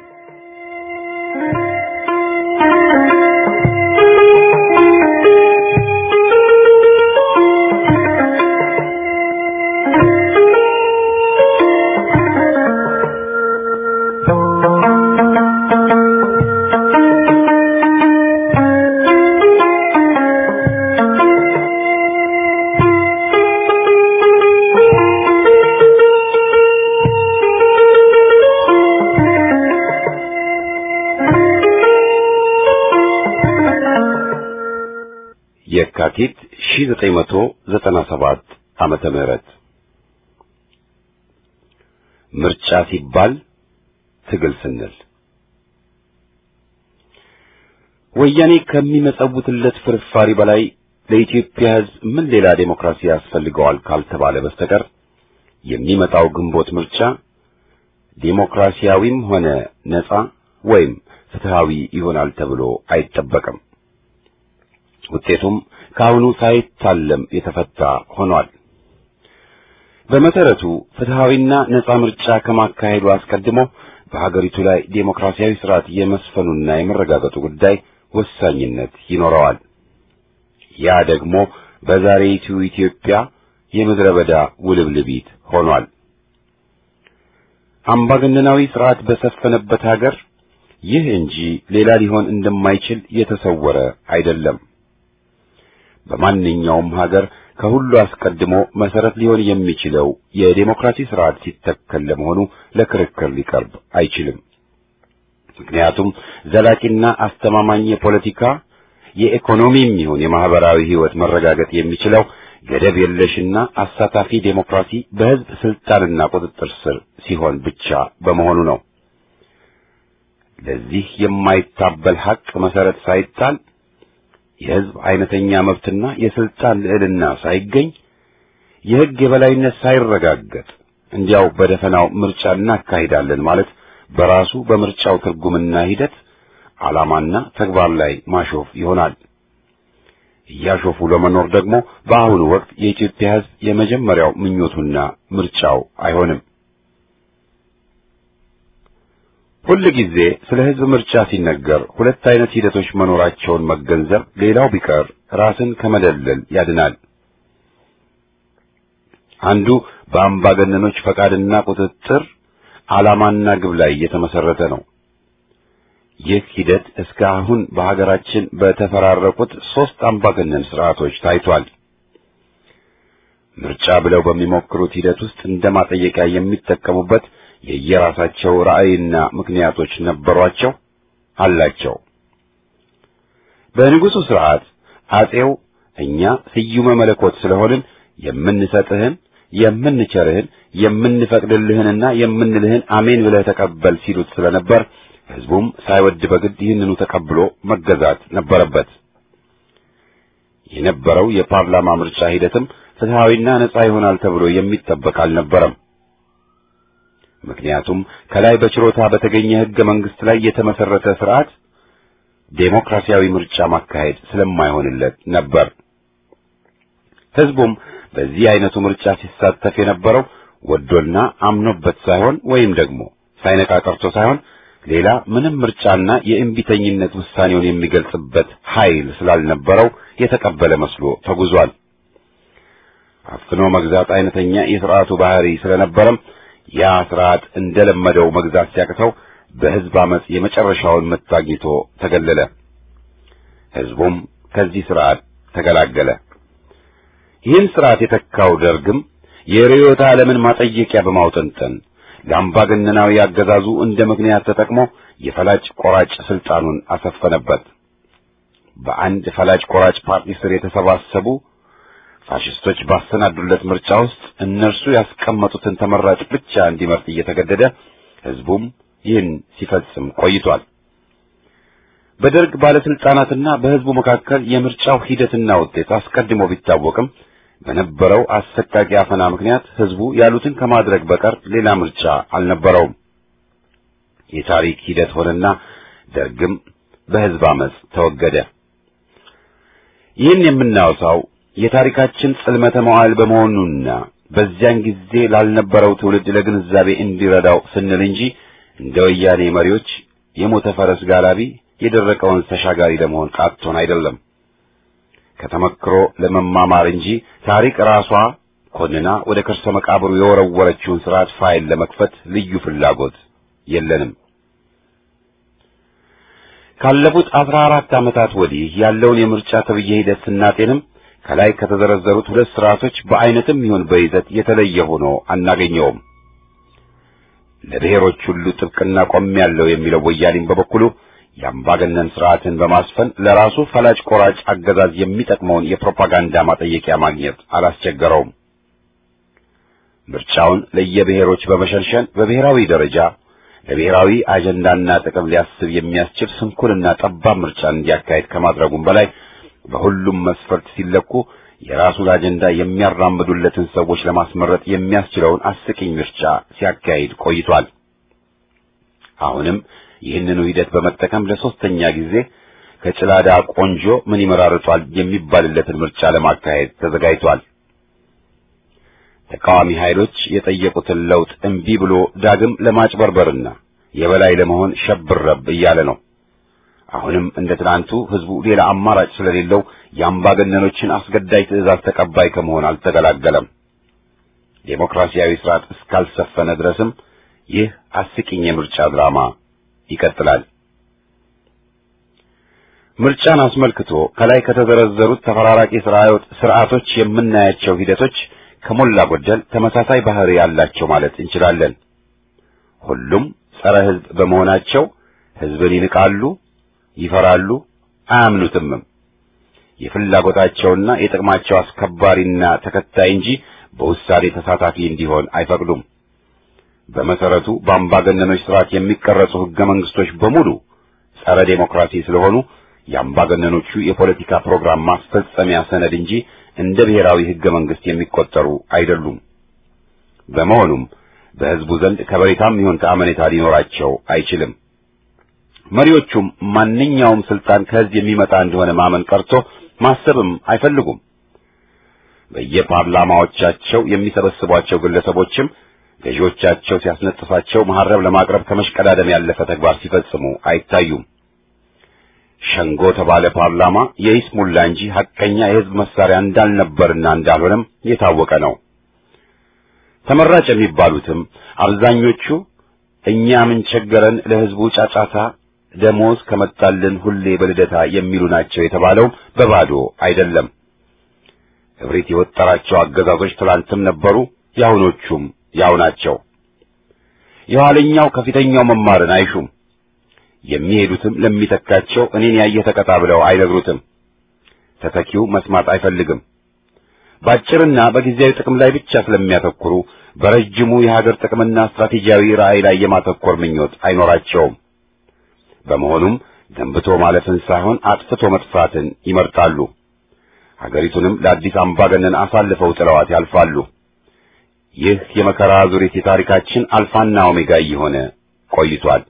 የካቲት 1997 ዓመተ ምህረት ምርጫ ሲባል ትግል ስንል ወያኔ ከሚመጸውትለት ፍርፋሪ በላይ ለኢትዮጵያ ሕዝብ ምን ሌላ ዴሞክራሲ ያስፈልገዋል ካልተባለ በስተቀር የሚመጣው ግንቦት ምርጫ ዴሞክራሲያዊም ሆነ ነጻ ወይም ፍትሃዊ ይሆናል ተብሎ አይጠበቅም። ውጤቱም ከአሁኑ ሳይታለም የተፈታ ሆኗል። በመሰረቱ ፍትሃዊና ነጻ ምርጫ ከማካሄዱ አስቀድሞ በሀገሪቱ ላይ ዴሞክራሲያዊ ስርዓት የመስፈኑና የመረጋገጡ ጉዳይ ወሳኝነት ይኖረዋል። ያ ደግሞ በዛሬይቱ ኢትዮጵያ የምድረ በዳ ውልብልቢት ሆኗል። አምባገነናዊ ስርዓት በሰፈነበት ሀገር ይህ እንጂ ሌላ ሊሆን እንደማይችል የተሰወረ አይደለም። በማንኛውም ሀገር ከሁሉ አስቀድሞ መሰረት ሊሆን የሚችለው የዴሞክራሲ ስርዓት ሲተከል ለመሆኑ ለክርክር ሊቀርብ አይችልም። ምክንያቱም ዘላቂና አስተማማኝ የፖለቲካ የኢኮኖሚም ይሁን የማህበራዊ ህይወት መረጋገጥ የሚችለው ገደብ የለሽና አሳታፊ ዴሞክራሲ በህዝብ ስልጣንና ቁጥጥር ስር ሲሆን ብቻ በመሆኑ ነው። ለዚህ የማይታበል ሐቅ መሰረት ሳይጣል የህዝብ አይነተኛ መብትና የስልጣን ልዕልና ሳይገኝ የህግ የበላይነት ሳይረጋገጥ እንዲያው በደፈናው ምርጫ እናካሂዳለን ማለት በራሱ በምርጫው ትርጉምና ሂደት ዓላማና ተግባር ላይ ማሾፍ ይሆናል። እያሾፉ ለመኖር ደግሞ በአሁኑ ወቅት የኢትዮጵያ ህዝብ የመጀመሪያው ምኞቱና ምርጫው አይሆንም። ሁል ጊዜ ስለ ህዝብ ምርጫ ሲነገር ሁለት አይነት ሂደቶች መኖራቸውን መገንዘብ ሌላው ቢቀር ራስን ከመደለል ያድናል። አንዱ በአምባገነኖች ፈቃድና ቁጥጥር ዓላማና ግብ ላይ የተመሰረተ ነው። ይህ ሂደት እስከ አሁን በሀገራችን በተፈራረቁት ሦስት አምባገነን ስርዓቶች ታይቷል። ምርጫ ብለው በሚሞክሩት ሂደት ውስጥ እንደ ማጠየቂያ የሚጠቀሙበት የየራሳቸው ራዕይና ምክንያቶች ነበሯቸው አላቸው። በንጉሡ ሥርዓት አጼው እኛ ስዩመ መለኮት ስለሆንን የምንሰጥህን የምንቸርህን የምንፈቅድልህንና የምንልህን አሜን ብለህ ተቀበል ሲሉት ስለነበር ሕዝቡም ሳይወድ በግድ ይህንኑ ተቀብሎ መገዛት ነበረበት። የነበረው የፓርላማ ምርጫ ሂደትም ፍትሐዊና ነጻ ይሆናል ተብሎ የሚጠበቅ አልነበረም። ምክንያቱም ከላይ በችሮታ በተገኘ ሕገ መንግሥት ላይ የተመሰረተ ስርዓት ዴሞክራሲያዊ ምርጫ ማካሄድ ስለማይሆንለት ነበር። ሕዝቡም በዚህ አይነቱ ምርጫ ሲሳተፍ የነበረው ወዶና አምኖበት ሳይሆን ወይም ደግሞ ሳይነቃ ቀርቶ ሳይሆን ሌላ ምንም ምርጫና የእምቢተኝነት ውሳኔውን የሚገልጽበት ኃይል ስላልነበረው የተቀበለ መስሎ ተጉዟል። አፍኖ መግዛት አይነተኛ የሥርዓቱ ባህሪ ስለነበረም ያ ሥርዓት እንደለመደው መግዛት ሲያቅተው በሕዝብ አመፅ የመጨረሻውን ምት አግኝቶ ተገለለ። ሕዝቡም ከዚህ ሥርዓት ተገላገለ። ይህን ሥርዓት የተካው ደርግም የርዕዮተ ዓለምን ማጠየቂያ በማውጠንጠን ለአምባገነናዊ አገዛዙ እንደ ምክንያት ተጠቅሞ የፈላጭ ቆራጭ ስልጣኑን አሰፈነበት። በአንድ ፈላጭ ቆራጭ ፓርቲ ስር የተሰባሰቡ ፋሽስቶች ባሰናዱለት ምርጫ ውስጥ እነርሱ ያስቀመጡትን ተመራጭ ብቻ እንዲመርጥ እየተገደደ ሕዝቡም ይህን ሲፈጽም ቆይቷል። በደርግ ባለስልጣናትና በሕዝቡ መካከል የምርጫው ሂደትና ውጤት አስቀድሞ ቢታወቅም በነበረው አሰቃቂ አፈና ምክንያት ሕዝቡ ያሉትን ከማድረግ በቀር ሌላ ምርጫ አልነበረውም። የታሪክ ሂደት ሆነና ደርግም በሕዝብ አመፅ ተወገደ። ይህን የምናወሳው የታሪካችን ጽልመተ መዋዕል በመሆኑና በዚያን ጊዜ ላልነበረው ትውልድ ለግንዛቤ እንዲረዳው ስንል እንጂ እንደ ወያኔ መሪዎች የሞተ ፈረስ ጋላቢ የደረቀውን ተሻጋሪ ለመሆን ቃቶን አይደለም። ከተመክሮ ለመማማር እንጂ ታሪክ ራሷ ኮንና ወደ ከርሰ መቃብሩ የወረወረችውን ስርዓት ፋይል ለመክፈት ልዩ ፍላጎት የለንም። ካለፉት አስራ አራት ዓመታት ወዲህ ያለውን የምርጫ ተብዬ ሂደት ስናጤንም ከላይ ከተዘረዘሩት ሁለት ስርዓቶች በአይነትም ይሁን በይዘት የተለየ ሆኖ አናገኘውም። ለብሔሮች ሁሉ ጥብቅና ቆሜያለሁ የሚለው ወያኔም በበኩሉ የአምባገነን ስርዓትን በማስፈን ለራሱ ፈላጭ ቆራጭ አገዛዝ የሚጠቅመውን የፕሮፓጋንዳ ማጠየቂያ ማግኘት አላስቸገረውም። ምርጫውን ለየብሔሮች በመሸንሸን በብሔራዊ ደረጃ ለብሔራዊ አጀንዳና ጥቅም ሊያስብ የሚያስችል ስንኩልና ጠባብ ምርጫን እንዲያካሄድ ከማድረጉም በላይ በሁሉም መስፈርት ሲለኩ የራሱን አጀንዳ የሚያራምዱለትን ሰዎች ለማስመረጥ የሚያስችለውን አስቂኝ ምርጫ ሲያካሂድ ቆይቷል። አሁንም ይህንኑ ሂደት በመጠቀም ለሶስተኛ ጊዜ ከጭላዳ ቆንጆ ምን ይመራርጧል የሚባልለትን ምርጫ ለማካሄድ ተዘጋጅቷል። ተቃዋሚ ኃይሎች የጠየቁትን ለውጥ እምቢ ብሎ ዳግም ለማጭበርበርና የበላይ ለመሆን ሸብረብ እያለ ነው። አሁንም እንደ ትናንቱ ህዝቡ ሌላ አማራጭ ስለሌለው የአምባገነኖችን አስገዳጅ ትዕዛዝ ተቀባይ ከመሆን አልተገላገለም። ዴሞክራሲያዊ ስርዓት እስካልሰፈነ ድረስም ይህ አስቂኝ የምርጫ ድራማ ይቀጥላል። ምርጫን አስመልክቶ ከላይ ከተዘረዘሩት ተፈራራቂ ስርዓቶች የምናያቸው ሂደቶች ከሞላ ጎደል ተመሳሳይ ባህሪ ያላቸው ማለት እንችላለን። ሁሉም ጸረ ህዝብ በመሆናቸው ህዝብን ይንቃሉ፣ ይፈራሉ፣ አያምኑትምም። የፍላጎታቸውና የጥቅማቸው አስከባሪና ተከታይ እንጂ በውሳኔ ተሳታፊ እንዲሆን አይፈቅዱም። በመሰረቱ በአምባገነኖች ስርዓት የሚቀረጹ ህገ መንግስቶች በሙሉ ጸረ ዴሞክራሲ ስለሆኑ የአምባገነኖቹ የፖለቲካ ፕሮግራም ማስፈጸሚያ ሰነድ እንጂ እንደ ብሔራዊ ህገ መንግስት የሚቆጠሩ አይደሉም። በመሆኑም በህዝቡ ዘንድ ከበሬታም ይሁን ከአመኔታ ሊኖራቸው አይችልም። መሪዎቹም ማንኛውም ስልጣን ከህዝብ የሚመጣ እንደሆነ ማመን ቀርቶ ማሰብም አይፈልጉም። በየፓርላማዎቻቸው የሚሰበስቧቸው ግለሰቦችም ገዢዎቻቸው ሲያስነጥፋቸው መሐረብ ለማቅረብ ከመሽቀዳደም ያለፈ ተግባር ሲፈጽሙ አይታዩም። ሸንጎ ተባለ ፓርላማ የይስሙላ እንጂ ሐቀኛ የህዝብ መሳሪያ እንዳልነበርና እንዳልሆነም የታወቀ ነው። ተመራጭ የሚባሉትም አብዛኞቹ እኛ ምን ቸገረን ለህዝቡ ጫጫታ ደሞዝ ከመጣልን ሁሌ በልደታ የሚሉ ናቸው የተባለው በባዶ አይደለም። እብሪት የወጠራቸው አገዛዞች ትላንትም ነበሩ፣ የአሁኖቹም ያው ናቸው። የኋለኛው ከፊተኛው መማርን አይሹም። የሚሄዱትም ለሚተካቸው እኔን ያየ ተቀጣ ብለው አይነግሩትም። ተተኪው መስማት አይፈልግም። በአጭርና በጊዜያዊ ጥቅም ላይ ብቻ ስለሚያተኩሩ በረጅሙ የሀገር ጥቅምና ስትራቴጂያዊ ራዕይ ላይ የማተኮር ምኞት አይኖራቸውም። በመሆኑም ገንብቶ ማለፍን ሳይሆን አጥፍቶ መጥፋትን ይመርጣሉ። ሀገሪቱንም ለአዲስ አምባገነን አሳልፈው ጥለዋት ያልፋሉ። ይህ የመከራ ዙሪት የታሪካችን አልፋና ኦሜጋ እየሆነ ቆይቷል።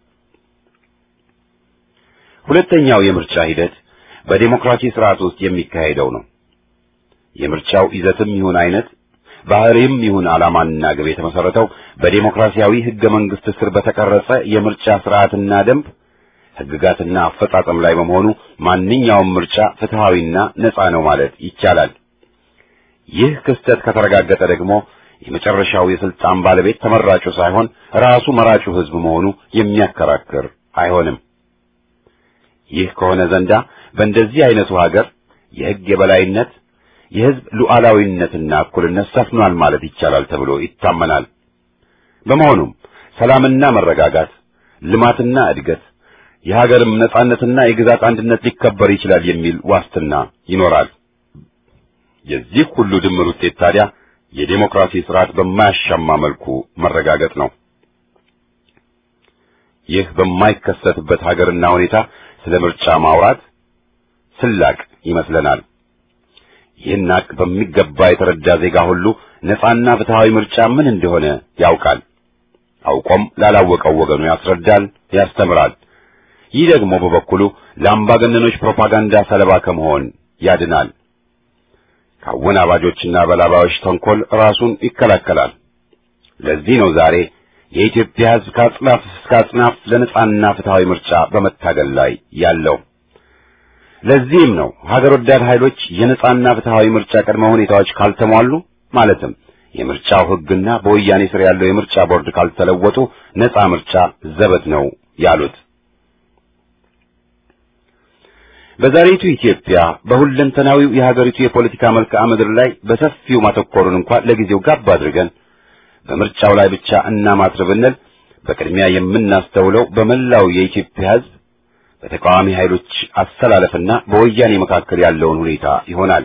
ሁለተኛው የምርጫ ሂደት በዴሞክራሲ ስርዓት ውስጥ የሚካሄደው ነው። የምርጫው ይዘትም ይሁን አይነት ባህሪም ይሁን ዓላማና ግብ የተመሰረተው በዴሞክራሲያዊ ህገ መንግስት ስር በተቀረጸ የምርጫ ስርዓትና ደንብ ህግጋትና አፈጻጸም ላይ በመሆኑ ማንኛውም ምርጫ ፍትሃዊና ነጻ ነው ማለት ይቻላል። ይህ ክስተት ከተረጋገጠ ደግሞ የመጨረሻው የስልጣን ባለቤት ተመራጩ ሳይሆን ራሱ መራጩ ህዝብ መሆኑ የሚያከራክር አይሆንም። ይህ ከሆነ ዘንዳ በእንደዚህ አይነቱ ሀገር የህግ የበላይነት የህዝብ ሉዓላዊነትና እኩልነት ሰፍኗል ማለት ይቻላል ተብሎ ይታመናል። በመሆኑም ሰላምና መረጋጋት፣ ልማትና እድገት፣ የሀገርም ነጻነትና የግዛት አንድነት ሊከበር ይችላል የሚል ዋስትና ይኖራል። የዚህ ሁሉ ድምር ውጤት ታዲያ የዴሞክራሲ ስርዓት በማያሻማ መልኩ መረጋገጥ ነው። ይህ በማይከሰትበት ሀገርና ሁኔታ ስለ ምርጫ ማውራት ስላቅ ይመስለናል። ይህን ሀቅ በሚገባ የተረዳ ዜጋ ሁሉ ነጻና ፍትሃዊ ምርጫ ምን እንደሆነ ያውቃል። አውቆም ላላወቀው ወገኑ ያስረዳል፣ ያስተምራል። ይህ ደግሞ በበኩሉ ለአምባገነኖች ፕሮፓጋንዳ ሰለባ ከመሆን ያድናል። ከአወናባጆችና በላባዮች ተንኮል ራሱን ይከላከላል። ለዚህ ነው ዛሬ የኢትዮጵያ ሕዝብ ከአጽናፍ እስከ አጽናፍ ለነጻና ፍትሃዊ ምርጫ በመታገል ላይ ያለው። ለዚህም ነው ሀገር ወዳድ ኃይሎች የነጻና ፍትሃዊ ምርጫ ቅድመ ሁኔታዎች ካልተሟሉ ማለትም የምርጫው ሕግና በወያኔ ስር ያለው የምርጫ ቦርድ ካልተለወጡ ነጻ ምርጫ ዘበት ነው ያሉት። በዛሬቱ ኢትዮጵያ በሁለንተናዊው የሀገሪቱ የፖለቲካ መልክዓ ምድር ላይ በሰፊው ማተኮሩን እንኳን ለጊዜው ጋብ አድርገን በምርጫው ላይ ብቻ እናማትር ብንል በቅድሚያ የምናስተውለው በመላው የኢትዮጵያ ሕዝብ በተቃዋሚ ኃይሎች አሰላለፍና በወያኔ መካከል ያለውን ሁኔታ ይሆናል።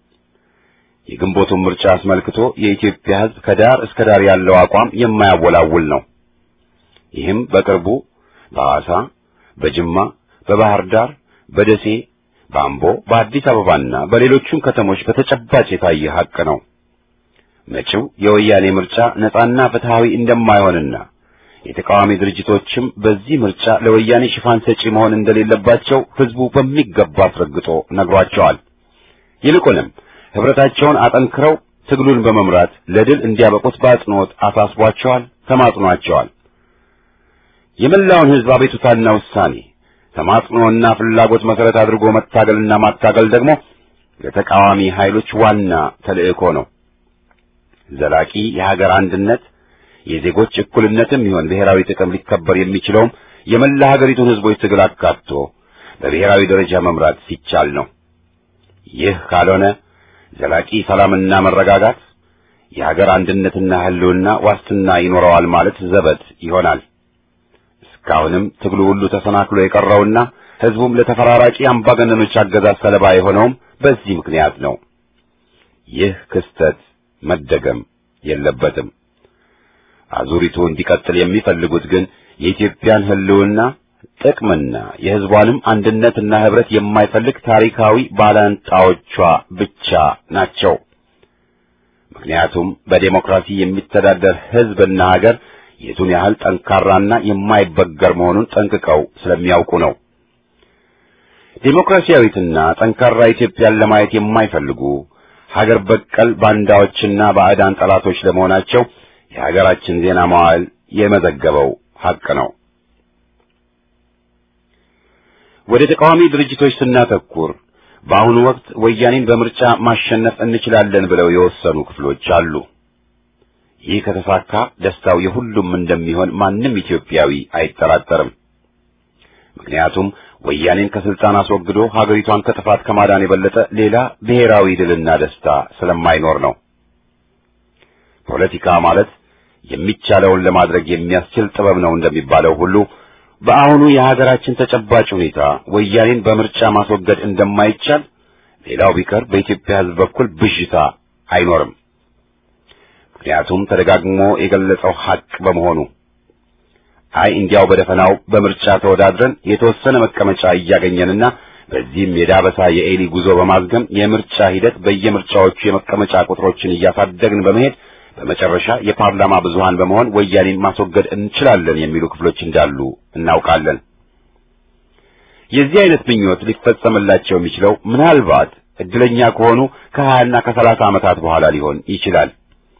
የግንቦቱን ምርጫ አስመልክቶ የኢትዮጵያ ሕዝብ ከዳር እስከ ዳር ያለው አቋም የማያወላውል ነው። ይህም በቅርቡ በሐዋሳ፣ በጅማ፣ በባህር ዳር፣ በደሴ፣ በአምቦ፣ በአዲስ አበባና በሌሎቹም ከተሞች በተጨባጭ የታየ ሐቅ ነው። መጪው የወያኔ ምርጫ ነጻና ፍትሃዊ እንደማይሆንና የተቃዋሚ ድርጅቶችም በዚህ ምርጫ ለወያኔ ሽፋን ሰጪ መሆን እንደሌለባቸው ህዝቡ በሚገባ አስረግጦ ነግሯቸዋል። ይልቁንም ህብረታቸውን አጠንክረው ትግሉን በመምራት ለድል እንዲያበቁት በአጽንኦት አሳስቧቸዋል፣ ተማጽኗቸዋል። የመላውን ህዝብ አቤቱታና ውሳኔ ተማጽኖና ፍላጎት መሰረት አድርጎ መታገልና ማታገል ደግሞ ለተቃዋሚ ኃይሎች ዋና ተልእኮ ነው። ዘላቂ የሀገር አንድነት የዜጎች እኩልነትም ይሆን ብሔራዊ ጥቅም ሊከበር የሚችለውም የመላ ሀገሪቱን ህዝቦች ትግል አካቶ በብሔራዊ ደረጃ መምራት ሲቻል ነው። ይህ ካልሆነ ዘላቂ ሰላምና መረጋጋት የሀገር አንድነትና ህልውና ዋስትና ይኖረዋል ማለት ዘበት ይሆናል። እስካሁንም ትግሉ ሁሉ ተሰናክሎ የቀረውና ህዝቡም ለተፈራራቂ አምባገነኖች አገዛዝ ሰለባ የሆነውም በዚህ ምክንያት ነው። ይህ ክስተት መደገም የለበትም። አዙሪቱ እንዲቀጥል የሚፈልጉት ግን የኢትዮጵያን ህልውና ጥቅምና የህዝቧንም አንድነትና ህብረት የማይፈልግ ታሪካዊ ባላንጣዎቿ ብቻ ናቸው። ምክንያቱም በዴሞክራሲ የሚተዳደር ህዝብና ሀገር የቱን ያህል ጠንካራና የማይበገር መሆኑን ጠንቅቀው ስለሚያውቁ ነው። ዴሞክራሲያዊትና ጠንካራ ኢትዮጵያን ለማየት የማይፈልጉ ሀገር በቀል ባንዳዎችና ባዕዳን ጠላቶች ለመሆናቸው የሀገራችን ዜና መዋዕል የመዘገበው ሐቅ ነው። ወደ ተቃዋሚ ድርጅቶች ስናተኩር በአሁኑ ወቅት ወያኔን በምርጫ ማሸነፍ እንችላለን ብለው የወሰኑ ክፍሎች አሉ። ይህ ከተሳካ ደስታው የሁሉም እንደሚሆን ማንም ኢትዮጵያዊ አይጠራጠርም። ምክንያቱም ወያኔን ከስልጣን አስወግዶ ሀገሪቷን ከጥፋት ከማዳን የበለጠ ሌላ ብሔራዊ ድልና ደስታ ስለማይኖር ነው። ፖለቲካ ማለት የሚቻለውን ለማድረግ የሚያስችል ጥበብ ነው እንደሚባለው ሁሉ በአሁኑ የሀገራችን ተጨባጭ ሁኔታ ወያኔን በምርጫ ማስወገድ እንደማይቻል ሌላው ቢቀር በኢትዮጵያ ሕዝብ በኩል ብዥታ አይኖርም። ምክንያቱም ተደጋግሞ የገለጸው ሐቅ በመሆኑ አይ እንዲያው በደፈናው በምርጫ ተወዳድረን የተወሰነ መቀመጫ እያገኘንና በዚህም የዳበሳ የኤሊ ጉዞ በማዝገም የምርጫ ሂደት በየምርጫዎቹ የመቀመጫ ቁጥሮችን እያሳደግን በመሄድ በመጨረሻ የፓርላማ ብዙሃን በመሆን ወያኔን ማስወገድ እንችላለን የሚሉ ክፍሎች እንዳሉ እናውቃለን። የዚህ አይነት ምኞት ሊፈጸምላቸው የሚችለው ምናልባት እድለኛ ከሆኑ ከሀያና ከሰላሳ ዓመታት በኋላ ሊሆን ይችላል።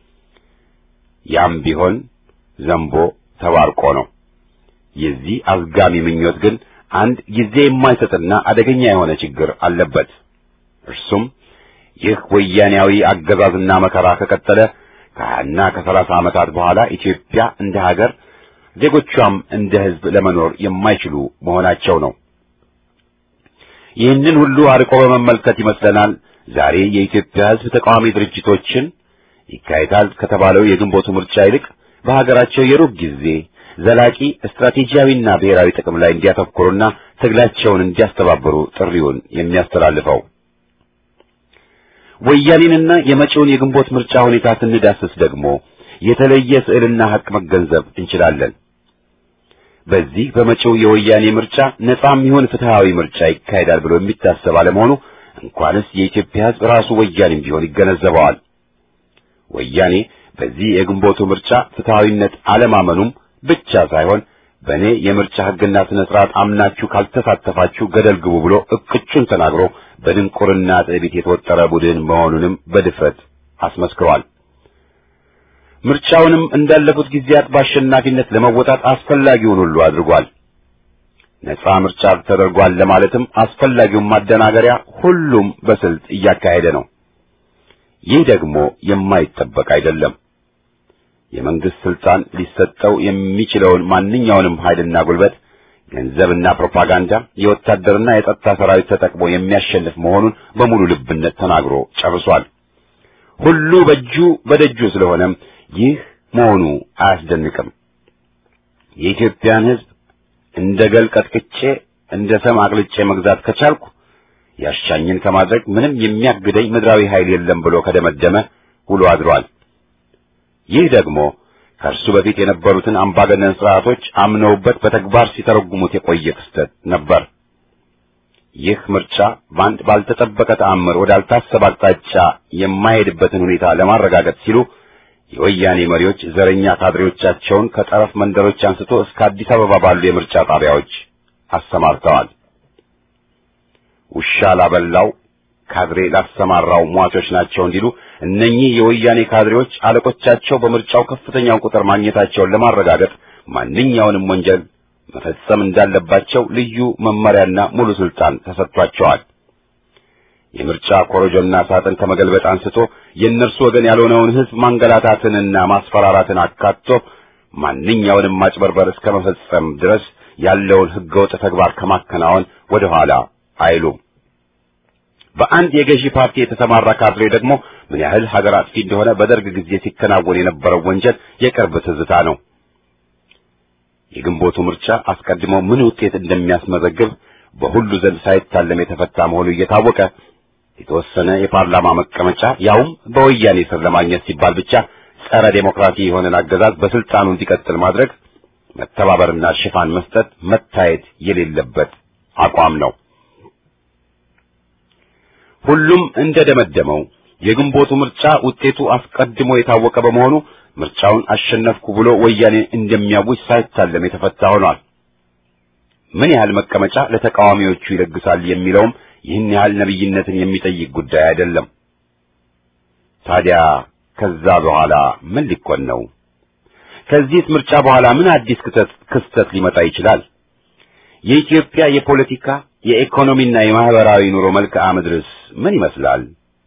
ያም ቢሆን ዘንቦ ተባርቆ ነው። የዚህ አዝጋሚ ምኞት ግን አንድ ጊዜ የማይሰጥና አደገኛ የሆነ ችግር አለበት። እርሱም ይህ ወያኔያዊ አገዛዝና መከራ ከቀጠለ ከሀያና ከሰላሳ ዓመታት በኋላ ኢትዮጵያ እንደ ሀገር ዜጎቿም እንደ ሕዝብ ለመኖር የማይችሉ መሆናቸው ነው። ይህንን ሁሉ አርቆ በመመልከት ይመስለናል ዛሬ የኢትዮጵያ ሕዝብ ተቃዋሚ ድርጅቶችን ይካሄዳል ከተባለው የግንቦቱ ምርጫ ይልቅ በሀገራቸው የሩብ ጊዜ ዘላቂ ስትራቴጂያዊና ብሔራዊ ጥቅም ላይ እንዲያተኩሩና ትግላቸውን እንዲያስተባብሩ ጥሪውን የሚያስተላልፈው። ወያኔንና የመጪውን የግንቦት ምርጫ ሁኔታ ስንዳስስ ደግሞ የተለየ ስዕልና ሐቅ መገንዘብ እንችላለን። በዚህ በመጪው የወያኔ ምርጫ ነጻም ይሁን ፍትሃዊ ምርጫ ይካሄዳል ብሎ የሚታሰብ አለመሆኑ እንኳንስ የኢትዮጵያ ሕዝብ ራሱ ወያኔም ቢሆን ይገነዘበዋል። ወያኔ በዚህ የግንቦቱ ምርጫ ፍትሃዊነት አለማመኑም ብቻ ሳይሆን በእኔ የምርጫ ሕግና ስነ ስርዓት አምናችሁ ካልተሳተፋችሁ ገደል ግቡ ብሎ እቅጩን ተናግሮ በድንቁርና ትዕቢት የተወጠረ ቡድን መሆኑንም በድፍረት አስመስክሯል። ምርጫውንም እንዳለፉት ጊዜያት በአሸናፊነት ለመወጣት አስፈላጊውን ሁሉ አድርጓል። ነጻ ምርጫ ተደርጓል ለማለትም አስፈላጊውን ማደናገሪያ ሁሉም በስልት እያካሄደ ነው። ይህ ደግሞ የማይጠበቅ አይደለም። የመንግስት ስልጣን ሊሰጠው የሚችለውን ማንኛውንም ኃይልና ጉልበት፣ ገንዘብና ፕሮፓጋንዳ፣ የወታደርና የጸጥታ ሰራዊት ተጠቅሞ የሚያሸንፍ መሆኑን በሙሉ ልብነት ተናግሮ ጨርሷል። ሁሉ በእጁ በደጁ ስለሆነም ይህ መሆኑ አያስደንቅም። የኢትዮጵያን ሕዝብ እንደ ገል ቀጥቅጬ እንደ ሰም አቅልጬ መግዛት ከቻልኩ ያሻኝን ከማድረግ ምንም የሚያግደኝ ምድራዊ ኃይል የለም ብሎ ከደመደመ ውሎ አድሯል። ይህ ደግሞ ከእርሱ በፊት የነበሩትን አምባገነን ስርዓቶች አምነውበት በተግባር ሲተረጉሙት የቆየ ክስተት ነበር። ይህ ምርጫ በአንድ ባልተጠበቀ ተአምር ወዳልታሰበ አቅጣጫ የማይሄድበትን ሁኔታ ለማረጋገጥ ሲሉ የወያኔ መሪዎች ዘረኛ ካድሬዎቻቸውን ከጠረፍ መንደሮች አንስቶ እስከ አዲስ አበባ ባሉ የምርጫ ጣቢያዎች አሰማርተዋል። ውሻ ላበላው ካድሬ ላሰማራው ሟቾች ናቸው እንዲሉ እነኚህ የወያኔ ካድሬዎች አለቆቻቸው በምርጫው ከፍተኛውን ቁጥር ማግኘታቸውን ለማረጋገጥ ማንኛውንም ወንጀል መፈጸም እንዳለባቸው ልዩ መመሪያና ሙሉ ስልጣን ተሰጥቷቸዋል። የምርጫ ኮረጆና ሳጥን ከመገልበጥ አንስቶ የእነርሱ ወገን ያልሆነውን ሕዝብ ማንገላታትንና ማስፈራራትን አካቶ ማንኛውንም ማጭበርበር እስከ መፈጸም ድረስ ያለውን ሕገወጥ ተግባር ከማከናወን ወደ ኋላ አይሉም። በአንድ የገዢ ፓርቲ የተሰማራ ካድሬ ደግሞ ምን ያህል ሀገር አጥፊ እንደሆነ በደርግ ጊዜ ሲከናወን የነበረው ወንጀል የቅርብ ትዝታ ነው። የግንቦቱ ምርጫ አስቀድሞ ምን ውጤት እንደሚያስመዘግብ በሁሉ ዘንድ ሳይታለም የተፈታ መሆኑ እየታወቀ የተወሰነ የፓርላማ መቀመጫ ያውም በወያኔ ስር ለማግኘት ሲባል ብቻ ጸረ ዴሞክራሲ የሆነን አገዛዝ በስልጣኑ እንዲቀጥል ማድረግ መተባበርና ሽፋን መስጠት መታየት የሌለበት አቋም ነው። ሁሉም እንደደመደመው የግንቦቱ ምርጫ ውጤቱ አስቀድሞ የታወቀ በመሆኑ ምርጫውን አሸነፍኩ ብሎ ወያኔ እንደሚያውጅ ሳይታለም የተፈታ ሆኗል። ምን ያህል መቀመጫ ለተቃዋሚዎቹ ይለግሳል የሚለውም ይህን ያህል ነብይነትን የሚጠይቅ ጉዳይ አይደለም። ታዲያ ከዛ በኋላ ምን ሊኮን ነው? ከዚህስ ምርጫ በኋላ ምን አዲስ ክስተት ክስተት ሊመጣ ይችላል? የኢትዮጵያ የፖለቲካ የኢኮኖሚና የማህበራዊ ኑሮ መልክዓ ምድርስ ምን ይመስላል?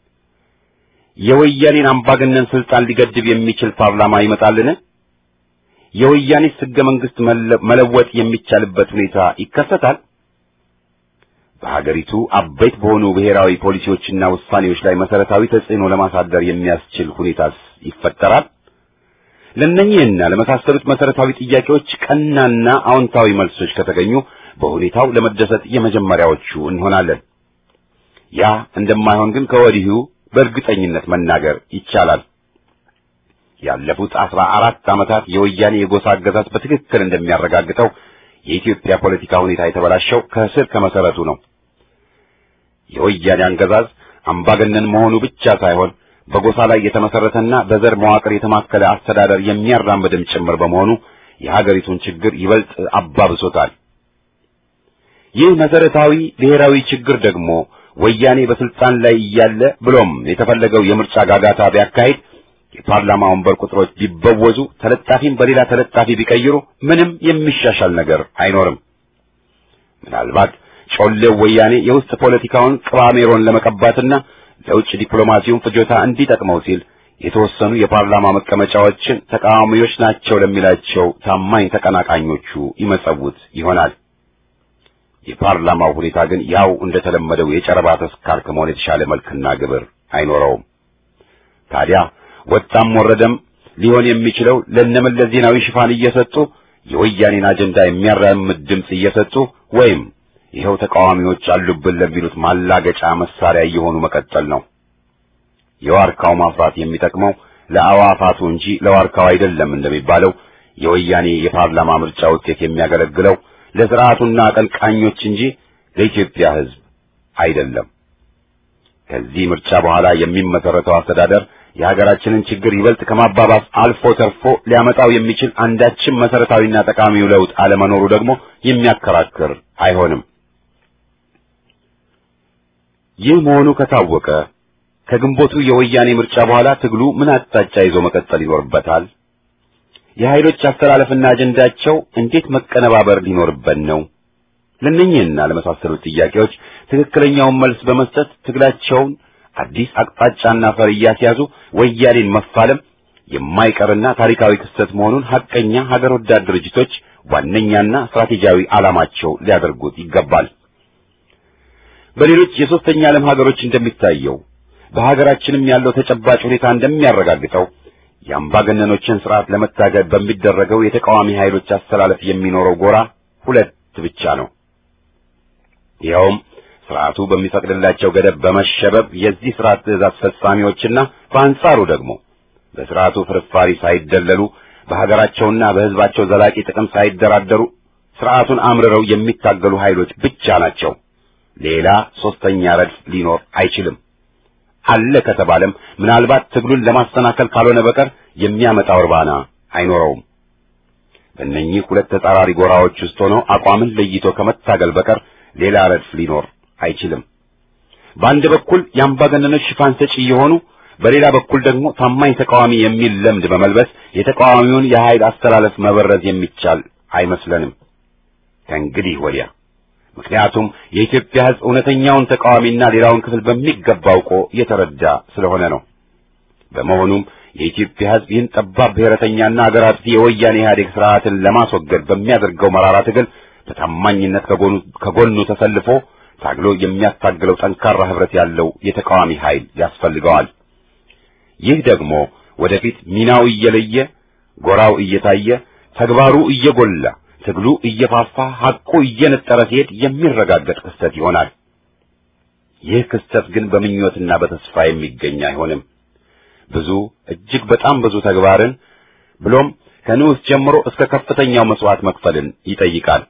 የወያኔን አምባገነን ስልጣን ሊገድብ የሚችል ፓርላማ ይመጣልን? የወያኔስ ሕገ መንግሥት መለወጥ የሚቻልበት ሁኔታ ይከሰታል? በሀገሪቱ አበይት በሆኑ ብሔራዊ ፖሊሲዎችና ውሳኔዎች ላይ መሰረታዊ ተጽዕኖ ለማሳደር የሚያስችል ሁኔታስ ይፈጠራል? ለእነኚህና ለመሳሰሉት መሰረታዊ ጥያቄዎች ቀናና አዎንታዊ መልሶች ከተገኙ በሁኔታው ለመደሰት የመጀመሪያዎቹ እንሆናለን። ያ እንደማይሆን ግን ከወዲሁ በእርግጠኝነት መናገር ይቻላል። ያለፉት አስራ አራት ዓመታት የወያኔ የጎሳ አገዛዝ በትክክል እንደሚያረጋግጠው የኢትዮጵያ ፖለቲካ ሁኔታ የተበላሸው ከስር ከመሰረቱ ነው። የወያኔ አገዛዝ አምባገነን መሆኑ ብቻ ሳይሆን በጎሳ ላይ የተመሰረተና በዘር መዋቅር የተማከለ አስተዳደር የሚያራምድም ጭምር በመሆኑ የሀገሪቱን ችግር ይበልጥ አባብሶታል። ይህ መሰረታዊ ብሔራዊ ችግር ደግሞ ወያኔ በስልጣን ላይ እያለ ብሎም የተፈለገው የምርጫ ጋጋታ ቢያካሂድ የፓርላማ ወንበር ቁጥሮች ቢበወዙ ተለጣፊም በሌላ ተለጣፊ ቢቀይሩ ምንም የሚሻሻል ነገር አይኖርም። ምናልባት ጮሌው ወያኔ የውስጥ ፖለቲካውን ቅባሜሮን ለመቀባትና ለውጭ ዲፕሎማሲውን ፍጆታ እንዲጠቅመው ሲል የተወሰኑ የፓርላማ መቀመጫዎችን ተቃዋሚዎች ናቸው ለሚላቸው ታማኝ ተቀናቃኞቹ ይመጸውት ይሆናል። የፓርላማው ሁኔታ ግን ያው እንደተለመደው የጨረባ ተስካር ከመሆን የተሻለ መልክና ግብር አይኖረውም። ታዲያ ወጣም ወረደም ሊሆን የሚችለው ለነመለስ ዜናዊ ሽፋን እየሰጡ የወያኔን አጀንዳ የሚያራምድ ድምፅ እየሰጡ ወይም ይኸው ተቃዋሚዎች አሉብን ለሚሉት ማላገጫ መሳሪያ እየሆኑ መቀጠል ነው። የዋርካው ማፍራት የሚጠቅመው ለአዋፋቱ እንጂ ለዋርካው አይደለም እንደሚባለው የወያኔ የፓርላማ ምርጫ ውጤት የሚያገለግለው ለስርዓቱና አቀንቃኞች እንጂ ለኢትዮጵያ ሕዝብ አይደለም። ከዚህ ምርጫ በኋላ የሚመሰረተው አስተዳደር የሀገራችንን ችግር ይበልጥ ከማባባስ አልፎ ተርፎ ሊያመጣው የሚችል አንዳችም መሰረታዊና ጠቃሚው ለውጥ አለመኖሩ ደግሞ የሚያከራክር አይሆንም። ይህ መሆኑ ከታወቀ ከግንቦቱ የወያኔ ምርጫ በኋላ ትግሉ ምን አቅጣጫ ይዞ መቀጠል ይኖርበታል? የኃይሎች አስተላለፍና አጀንዳቸው እንዴት መቀነባበር ሊኖርበት ነው? ለእነኚህና ለመሳሰሉት ጥያቄዎች ትክክለኛውን መልስ በመስጠት ትግላቸውን አዲስ አቅጣጫና ፈር እያስያዙ ወያኔን መፋለም የማይቀርና ታሪካዊ ክስተት መሆኑን ሐቀኛ ሀገር ወዳድ ድርጅቶች ዋነኛና ስትራቴጂያዊ ዓላማቸው ሊያደርጉት ይገባል። በሌሎች የሦስተኛ ዓለም ሀገሮች እንደሚታየው በሀገራችንም ያለው ተጨባጭ ሁኔታ እንደሚያረጋግጠው የአምባገነኖችን ስርዓት ለመታገል በሚደረገው የተቃዋሚ ኃይሎች አስተላለፍ የሚኖረው ጎራ ሁለት ብቻ ነው። ይኸውም ስርዓቱ በሚፈቅድላቸው ገደብ በመሸበብ የዚህ ስርዓት ትእዛዝ ፈጻሚዎችና በአንጻሩ ደግሞ በስርዓቱ ፍርፋሪ ሳይደለሉ በሀገራቸውና በሕዝባቸው ዘላቂ ጥቅም ሳይደራደሩ ስርዓቱን አምርረው የሚታገሉ ኃይሎች ብቻ ናቸው። ሌላ ሶስተኛ ረድፍ ሊኖር አይችልም። አለ ከተባለም ምናልባት ትግሉን ለማሰናከል ካልሆነ በቀር የሚያመጣው እርባና አይኖረውም። በእነኚህ ሁለት ተጻራሪ ጎራዎች ውስጥ ሆኖ አቋምን ለይቶ ከመታገል በቀር ሌላ ረድፍ ሊኖር አይችልም። በአንድ በኩል የአምባገነኖች ሽፋን ሰጪ የሆኑ በሌላ በኩል ደግሞ ታማኝ ተቃዋሚ የሚል ለምድ በመልበስ የተቃዋሚውን የኃይል አስተላለፍ መበረዝ የሚቻል አይመስለንም ከእንግዲህ ወዲያ። ምክንያቱም የኢትዮጵያ ሕዝብ እውነተኛውን ተቃዋሚና ሌላውን ክፍል በሚገባ አውቆ የተረዳ ስለሆነ ነው። በመሆኑም የኢትዮጵያ ሕዝብ ይህን ጠባብ ብሔረተኛና አገር አጥፊ የወያኔ ኢህአዴግ ስርዓትን ለማስወገድ በሚያደርገው መራራ ትግል በታማኝነት ከጎኑ ከጎኑ ተሰልፎ ታግሎ የሚያታግለው ጠንካራ ህብረት ያለው የተቃዋሚ ኃይል ያስፈልገዋል። ይህ ደግሞ ወደፊት ሚናው እየለየ ጎራው እየታየ ተግባሩ እየጎላ ትግሉ እየፋፋ ሐቁ እየነጠረ ሲሄድ የሚረጋገጥ ክስተት ይሆናል። ይህ ክስተት ግን በምኞትና በተስፋ የሚገኝ አይሆንም። ብዙ እጅግ በጣም ብዙ ተግባርን ብሎም ከንዑስ ጀምሮ እስከ ከፍተኛው መስዋዕት መክፈልን ይጠይቃል።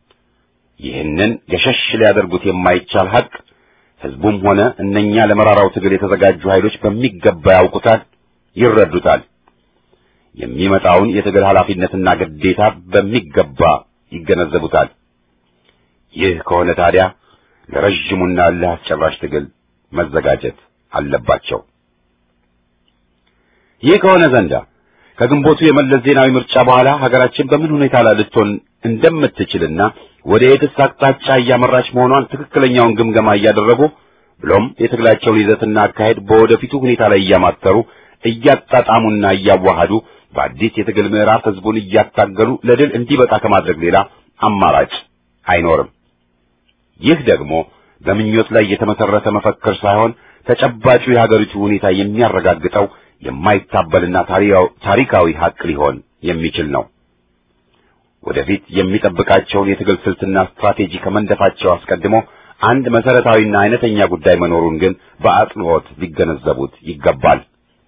ይህንን ገሸሽ ሊያደርጉት የማይቻል ሐቅ ህዝቡም ሆነ እነኛ ለመራራው ትግል የተዘጋጁ ኃይሎች በሚገባ ያውቁታል፣ ይረዱታል። የሚመጣውን የትግል ኃላፊነትና ግዴታ በሚገባ ይገነዘቡታል። ይህ ከሆነ ታዲያ ለረዥሙና እልህ አስጨራሽ ትግል መዘጋጀት አለባቸው። ይህ ከሆነ ዘንዳ ከግንቦቱ የመለስ ዜናዊ ምርጫ በኋላ ሀገራችን በምን ሁኔታ ላይ ልትሆን እንደምትችልና ወደ የትስ አቅጣጫ እያመራች መሆኗን ትክክለኛውን ግምገማ እያደረጉ ብሎም የትግላቸውን ይዘትና አካሄድ በወደፊቱ ሁኔታ ላይ እያማተሩ እያጣጣሙና እያዋሃዱ በአዲስ የትግል ምዕራፍ ህዝቡን እያታገሉ ለድል እንዲበቃ ከማድረግ ሌላ አማራጭ አይኖርም። ይህ ደግሞ በምኞት ላይ የተመሰረተ መፈክር ሳይሆን ተጨባጩ የሀገሪቱ ሁኔታ የሚያረጋግጠው የማይታበልና ታሪካዊ ሀቅ ሊሆን የሚችል ነው። ወደፊት የሚጠብቃቸውን የትግል ስልትና ስትራቴጂ ከመንደፋቸው አስቀድሞ አንድ መሰረታዊና አይነተኛ ጉዳይ መኖሩን ግን በአጽንኦት ሊገነዘቡት ይገባል።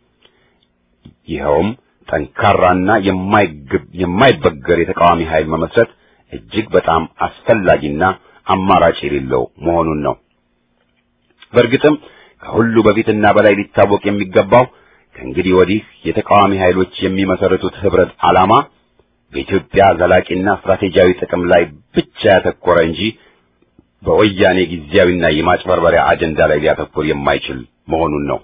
ይኸውም ጠንካራና የማይበገር የተቃዋሚ ኃይል መመስረት እጅግ በጣም አስፈላጊና አማራጭ የሌለው መሆኑን ነው። በእርግጥም ከሁሉ በፊትና በላይ ሊታወቅ የሚገባው ከእንግዲህ ወዲህ የተቃዋሚ ኃይሎች የሚመሰርቱት ህብረት ዓላማ በኢትዮጵያ ዘላቂና ስትራቴጂያዊ ጥቅም ላይ ብቻ ያተኮረ እንጂ በወያኔ ጊዜያዊና የማጭበርበሪያ አጀንዳ ላይ ሊያተኩር የማይችል መሆኑን ነው።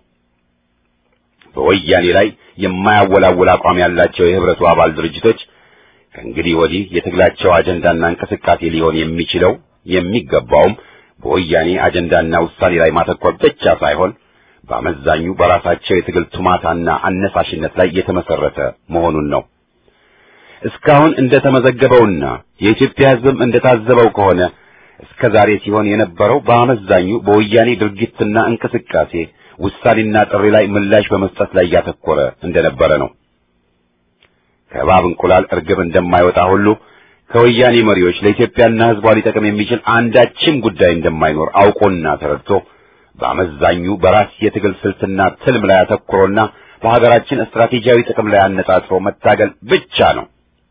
በወያኔ ላይ የማያወላውል አቋም ያላቸው የህብረቱ አባል ድርጅቶች ከእንግዲህ ወዲህ የትግላቸው አጀንዳና እንቅስቃሴ ሊሆን የሚችለው የሚገባውም በወያኔ አጀንዳና ውሳኔ ላይ ማተኮር ብቻ ሳይሆን በአመዛኙ በራሳቸው የትግል ቱማታና አነሳሽነት ላይ የተመሰረተ መሆኑን ነው። እስካሁን እንደተመዘገበውና የኢትዮጵያ ሕዝብም እንደታዘበው ከሆነ እስከ ዛሬ ሲሆን የነበረው በአመዛኙ በወያኔ ድርጊትና እንቅስቃሴ ውሳኔና ጥሪ ላይ ምላሽ በመስጠት ላይ ያተኮረ እንደነበረ ነው። ከእባብ እንቁላል እርግብ እንደማይወጣ ሁሉ ከወያኔ መሪዎች ለኢትዮጵያና ሕዝቧ ሊጠቅም የሚችል አንዳችም ጉዳይ እንደማይኖር አውቆና ተረድቶ በአመዛኙ በራስ የትግል ስልትና ትልም ላይ አተኩሮና በሀገራችን ስትራቴጂያዊ ጥቅም ላይ አነጣጥሮ መታገል ብቻ ነው።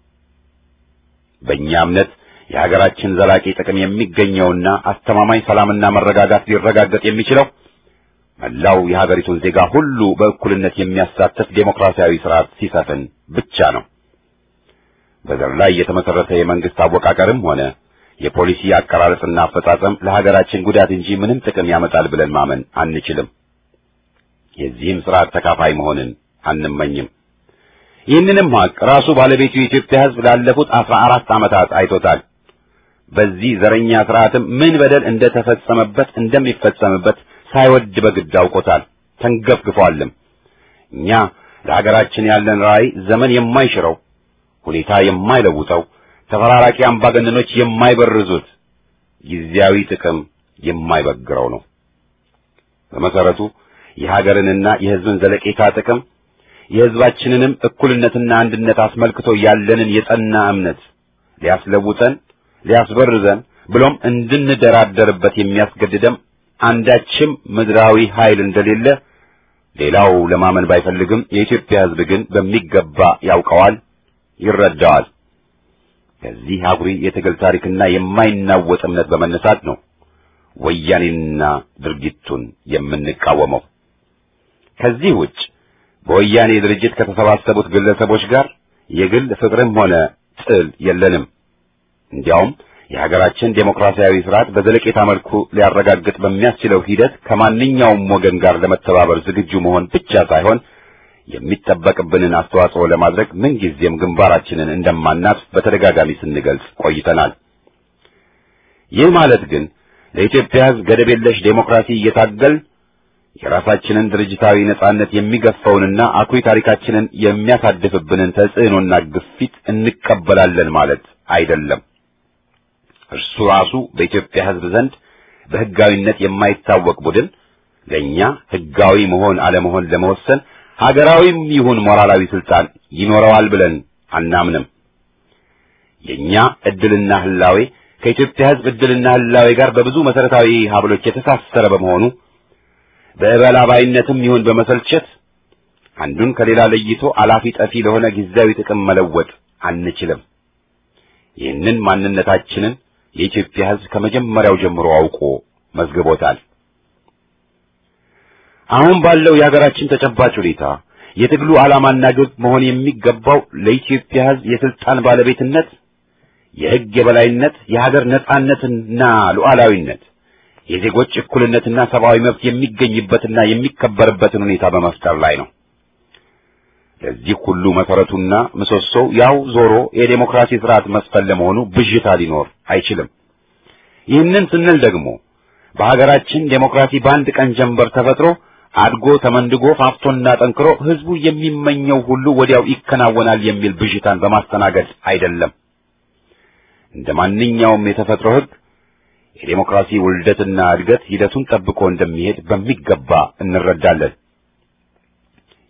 በእኛ እምነት የሀገራችን ዘላቂ ጥቅም የሚገኘውና አስተማማኝ ሰላምና መረጋጋት ሊረጋገጥ የሚችለው መላው የሀገሪቱን ዜጋ ሁሉ በእኩልነት የሚያሳትፍ ዴሞክራሲያዊ ስርዓት ሲሰፍን ብቻ ነው። በዘር ላይ የተመሰረተ የመንግስት አወቃቀርም ሆነ የፖሊሲ አቀራረጽና አፈጻጸም ለሀገራችን ጉዳት እንጂ ምንም ጥቅም ያመጣል ብለን ማመን አንችልም። የዚህም ስርዓት ተካፋይ መሆንን አንመኝም። ይህንንም ሀቅ ራሱ ባለቤቱ የኢትዮጵያ ሕዝብ ላለፉት አስራ አራት ዓመታት አይቶታል። በዚህ ዘረኛ ስርዓትም ምን በደል እንደተፈጸመበት እንደሚፈጸምበት ሳይወድ በግድ አውቆታል፣ ተንገፍግፏልም። እኛ ለሀገራችን ያለን ራዕይ ዘመን የማይሽረው ሁኔታ የማይለውጠው ተፈራራቂ አምባገነኖች የማይበርዙት ጊዜያዊ ጥቅም የማይበግረው ነው። በመሰረቱ የሀገርንና የሕዝብን ዘለቄታ ጥቅም የሕዝባችንንም እኩልነትና አንድነት አስመልክቶ ያለንን የጸና እምነት ሊያስለውጠን፣ ሊያስበርዘን ብሎም እንድንደራደርበት የሚያስገድደም አንዳችም ምድራዊ ኃይል እንደሌለ ሌላው ለማመን ባይፈልግም የኢትዮጵያ ሕዝብ ግን በሚገባ ያውቀዋል፣ ይረዳዋል። ከዚህ አኩሪ የትግል ታሪክና የማይናወጥ እምነት በመነሳት ነው ወያኔንና ድርጊቱን የምንቃወመው። ከዚህ ውጭ በወያኔ ድርጅት ከተሰባሰቡት ግለሰቦች ጋር የግል ፍቅርም ሆነ ጥል የለንም። እንዲያውም የሀገራችን ዴሞክራሲያዊ ስርዓት በዘለቄታ መልኩ ሊያረጋግጥ በሚያስችለው ሂደት ከማንኛውም ወገን ጋር ለመተባበር ዝግጁ መሆን ብቻ ሳይሆን የሚጠበቅብንን አስተዋጽኦ ለማድረግ ምንጊዜም ግንባራችንን እንደማናጥፍ በተደጋጋሚ ስንገልጽ ቆይተናል። ይህ ማለት ግን ለኢትዮጵያ ሕዝብ ገደብ የለሽ ዴሞክራሲ እየታገል የራሳችንን ድርጅታዊ ነጻነት የሚገፋውንና አኩሪ ታሪካችንን የሚያሳድፍብንን ተጽዕኖና ግፊት እንቀበላለን ማለት አይደለም። እርሱ ራሱ በኢትዮጵያ ሕዝብ ዘንድ በሕጋዊነት የማይታወቅ ቡድን ለእኛ ሕጋዊ መሆን አለመሆን ለመወሰን ሀገራዊም ይሁን ሞራላዊ ስልጣን ይኖረዋል ብለን አናምንም። የኛ ዕድልና ህላዌ ከኢትዮጵያ ሕዝብ ዕድልና ህላዌ ጋር በብዙ መሰረታዊ ሀብሎች የተሳሰረ በመሆኑ በእበላባይነትም ይሁን በመሰልቸት አንዱን ከሌላ ለይቶ አላፊ ጠፊ ለሆነ ጊዜያዊ ጥቅም መለወጥ አንችልም። ይህንን ማንነታችንን የኢትዮጵያ ሕዝብ ከመጀመሪያው ጀምሮ አውቆ መዝግቦታል። አሁን ባለው የሀገራችን ተጨባጭ ሁኔታ የትግሉ ዓላማና ግብ መሆን የሚገባው ለኢትዮጵያ ሕዝብ የስልጣን ባለቤትነት፣ የሕግ የበላይነት፣ የሀገር ነጻነትና ሉዓላዊነት፣ የዜጎች እኩልነትና ሰብአዊ መብት የሚገኝበትና የሚከበርበትን ሁኔታ በመፍጠር ላይ ነው። ለዚህ ሁሉ መሰረቱና ምሰሶው ያው ዞሮ የዴሞክራሲ ስርዓት መስፈን ለመሆኑ ብዥታ ሊኖር አይችልም። ይህንን ስንል ደግሞ በሀገራችን ዴሞክራሲ በአንድ ቀን ጀንበር ተፈጥሮ አድጎ ተመንድጎ ፋፍቶና ጠንክሮ ህዝቡ የሚመኘው ሁሉ ወዲያው ይከናወናል የሚል ብዥታን በማስተናገድ አይደለም። እንደ ማንኛውም የተፈጥሮ ህግ የዴሞክራሲ ውልደትና እድገት ሂደቱን ጠብቆ እንደሚሄድ በሚገባ እንረዳለን።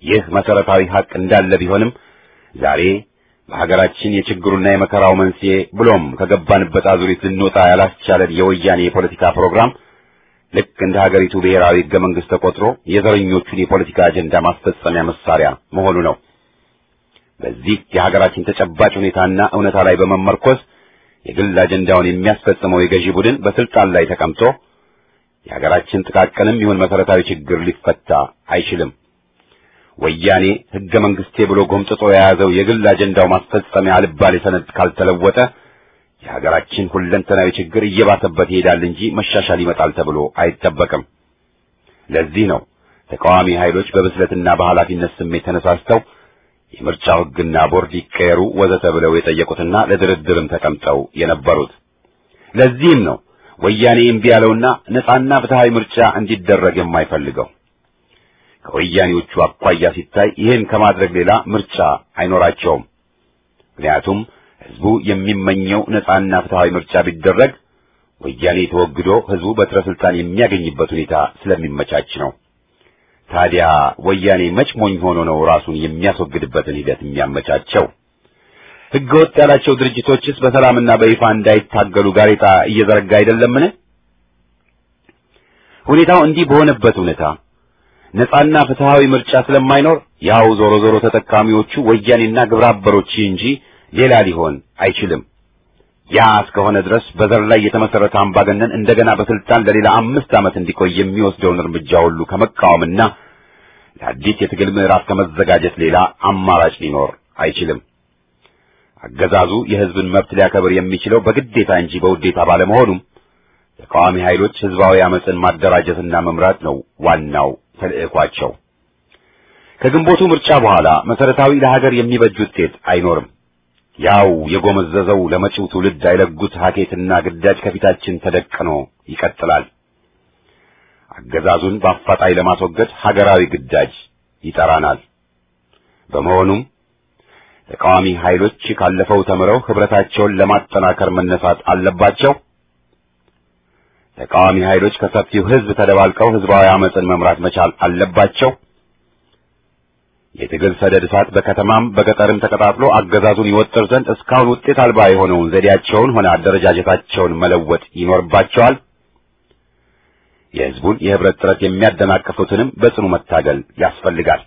ይህ መሰረታዊ ሀቅ እንዳለ ቢሆንም ዛሬ በሀገራችን የችግሩና የመከራው መንስኤ ብሎም ከገባንበት አዙሪት ልንወጣ ያላስቻለን የወያኔ የፖለቲካ ፕሮግራም ልክ እንደ ሀገሪቱ ብሔራዊ ሕገ መንግሥት ተቆጥሮ የዘረኞቹን የፖለቲካ አጀንዳ ማስፈጸሚያ መሳሪያ መሆኑ ነው። በዚህ የሀገራችን ተጨባጭ ሁኔታና እውነታ ላይ በመመርኮዝ የግል አጀንዳውን የሚያስፈጽመው የገዢ ቡድን በስልጣን ላይ ተቀምጦ የሀገራችን ጥቃቅንም ይሁን መሰረታዊ ችግር ሊፈታ አይችልም። ወያኔ ሕገ መንግሥቴ ብሎ ጎምጥጦ የያዘው የግል አጀንዳው ማስፈጸሚያ አልባሌ ሰነድ ካልተለወጠ የሀገራችን ሁለንተናዊ ችግር እየባሰበት ይሄዳል እንጂ መሻሻል ይመጣል ተብሎ አይጠበቅም። ለዚህ ነው ተቃዋሚ ኃይሎች በብስለትና በኃላፊነት ስሜት ተነሳስተው የምርጫው ሕግና ቦርድ ይቀየሩ ወዘተ ብለው የጠየቁትና ለድርድርም ተቀምጠው የነበሩት። ለዚህም ነው ወያኔ እምቢ ያለውና ነጻና ፍትሃዊ ምርጫ እንዲደረግ የማይፈልገው። ከወያኔዎቹ አኳያ ሲታይ ይህን ከማድረግ ሌላ ምርጫ አይኖራቸውም። ምክንያቱም ህዝቡ የሚመኘው ነጻና ፍትሃዊ ምርጫ ቢደረግ ወያኔ ተወግዶ ህዝቡ በትረ ስልጣን የሚያገኝበት ሁኔታ ስለሚመቻች ነው። ታዲያ ወያኔ መች ሞኝ ሆኖ ነው ራሱን የሚያስወግድበትን ሂደት የሚያመቻቸው? ህገወጥ ያላቸው ድርጅቶችስ በሰላምና በይፋ እንዳይታገሉ ጋሬጣ እየዘረጋ አይደለምን? ሁኔታው እንዲህ በሆነበት ሁኔታ ነጻና ፍትሃዊ ምርጫ ስለማይኖር ያው ዞሮ ዞሮ ተጠቃሚዎቹ ወያኔና ግብረ አበሮች እንጂ ሌላ ሊሆን አይችልም። ያ እስከሆነ ድረስ በዘር ላይ የተመሰረተ አምባገነን እንደገና በስልጣን ለሌላ አምስት ዓመት እንዲቆይ የሚወስደውን እርምጃ ሁሉ ከመቃወምና ለአዲስ የትግል ምዕራፍ ከመዘጋጀት ሌላ አማራጭ ሊኖር አይችልም። አገዛዙ የህዝብን መብት ሊያከብር የሚችለው በግዴታ እንጂ በውዴታ ባለመሆኑም ተቃዋሚ ኃይሎች ህዝባዊ አመፅን ማደራጀትና መምራት ነው ዋናው ተልዕኳቸው። ከግንቦቱ ምርጫ በኋላ መሰረታዊ ለሀገር የሚበጅ ውጤት አይኖርም። ያው የጎመዘዘው ለመጪው ትውልድ አይለጉት ሀኬትና ግዳጅ ከፊታችን ተደቅኖ ይቀጥላል። አገዛዙን በአፋጣኝ ለማስወገድ ሀገራዊ ግዳጅ ይጠራናል። በመሆኑም ተቃዋሚ ኃይሎች ካለፈው ተምረው ህብረታቸውን ለማጠናከር መነሳት አለባቸው። ተቃዋሚ ኃይሎች ከሰፊው ህዝብ ተደባልቀው ህዝባዊ አመፅን መምራት መቻል አለባቸው። የትግል ሰደድ እሳት በከተማም በገጠርም ተቀጣጥሎ አገዛዙን ይወጥር ዘንድ እስካሁን ውጤት አልባ የሆነውን ዘዴያቸውን ሆነ አደረጃጀታቸውን መለወጥ ይኖርባቸዋል። የህዝቡን የህብረት ጥረት የሚያደናቅፉትንም በጽኑ መታገል ያስፈልጋል።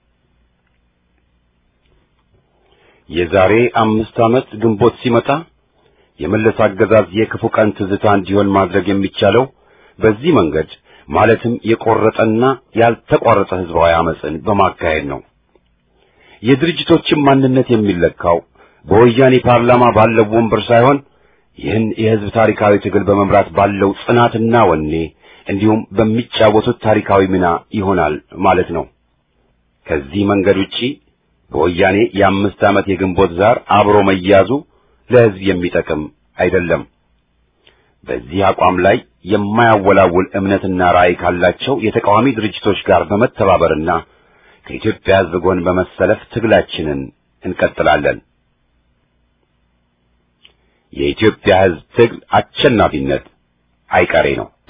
የዛሬ አምስት ዓመት ግንቦት ሲመጣ የመለስ አገዛዝ የክፉ ቀን ትዝታ እንዲሆን ማድረግ የሚቻለው በዚህ መንገድ ማለትም የቆረጠና ያልተቋረጠ ህዝባዊ አመፅን በማካሄድ ነው። የድርጅቶችን ማንነት የሚለካው በወያኔ ፓርላማ ባለው ወንበር ሳይሆን ይህን የህዝብ ታሪካዊ ትግል በመምራት ባለው ጽናትና ወኔ እንዲሁም በሚጫወቱት ታሪካዊ ሚና ይሆናል ማለት ነው። ከዚህ መንገድ ውጪ በወያኔ የአምስት ዓመት የግንቦት ዛር አብሮ መያዙ ለህዝብ የሚጠቅም አይደለም። በዚህ አቋም ላይ የማያወላውል እምነትና ራዕይ ካላቸው የተቃዋሚ ድርጅቶች ጋር በመተባበርና ከኢትዮጵያ ህዝብ ጎን በመሰለፍ ትግላችንን እንቀጥላለን። የኢትዮጵያ ህዝብ ትግል አሸናፊነት አይቀሬ ነው።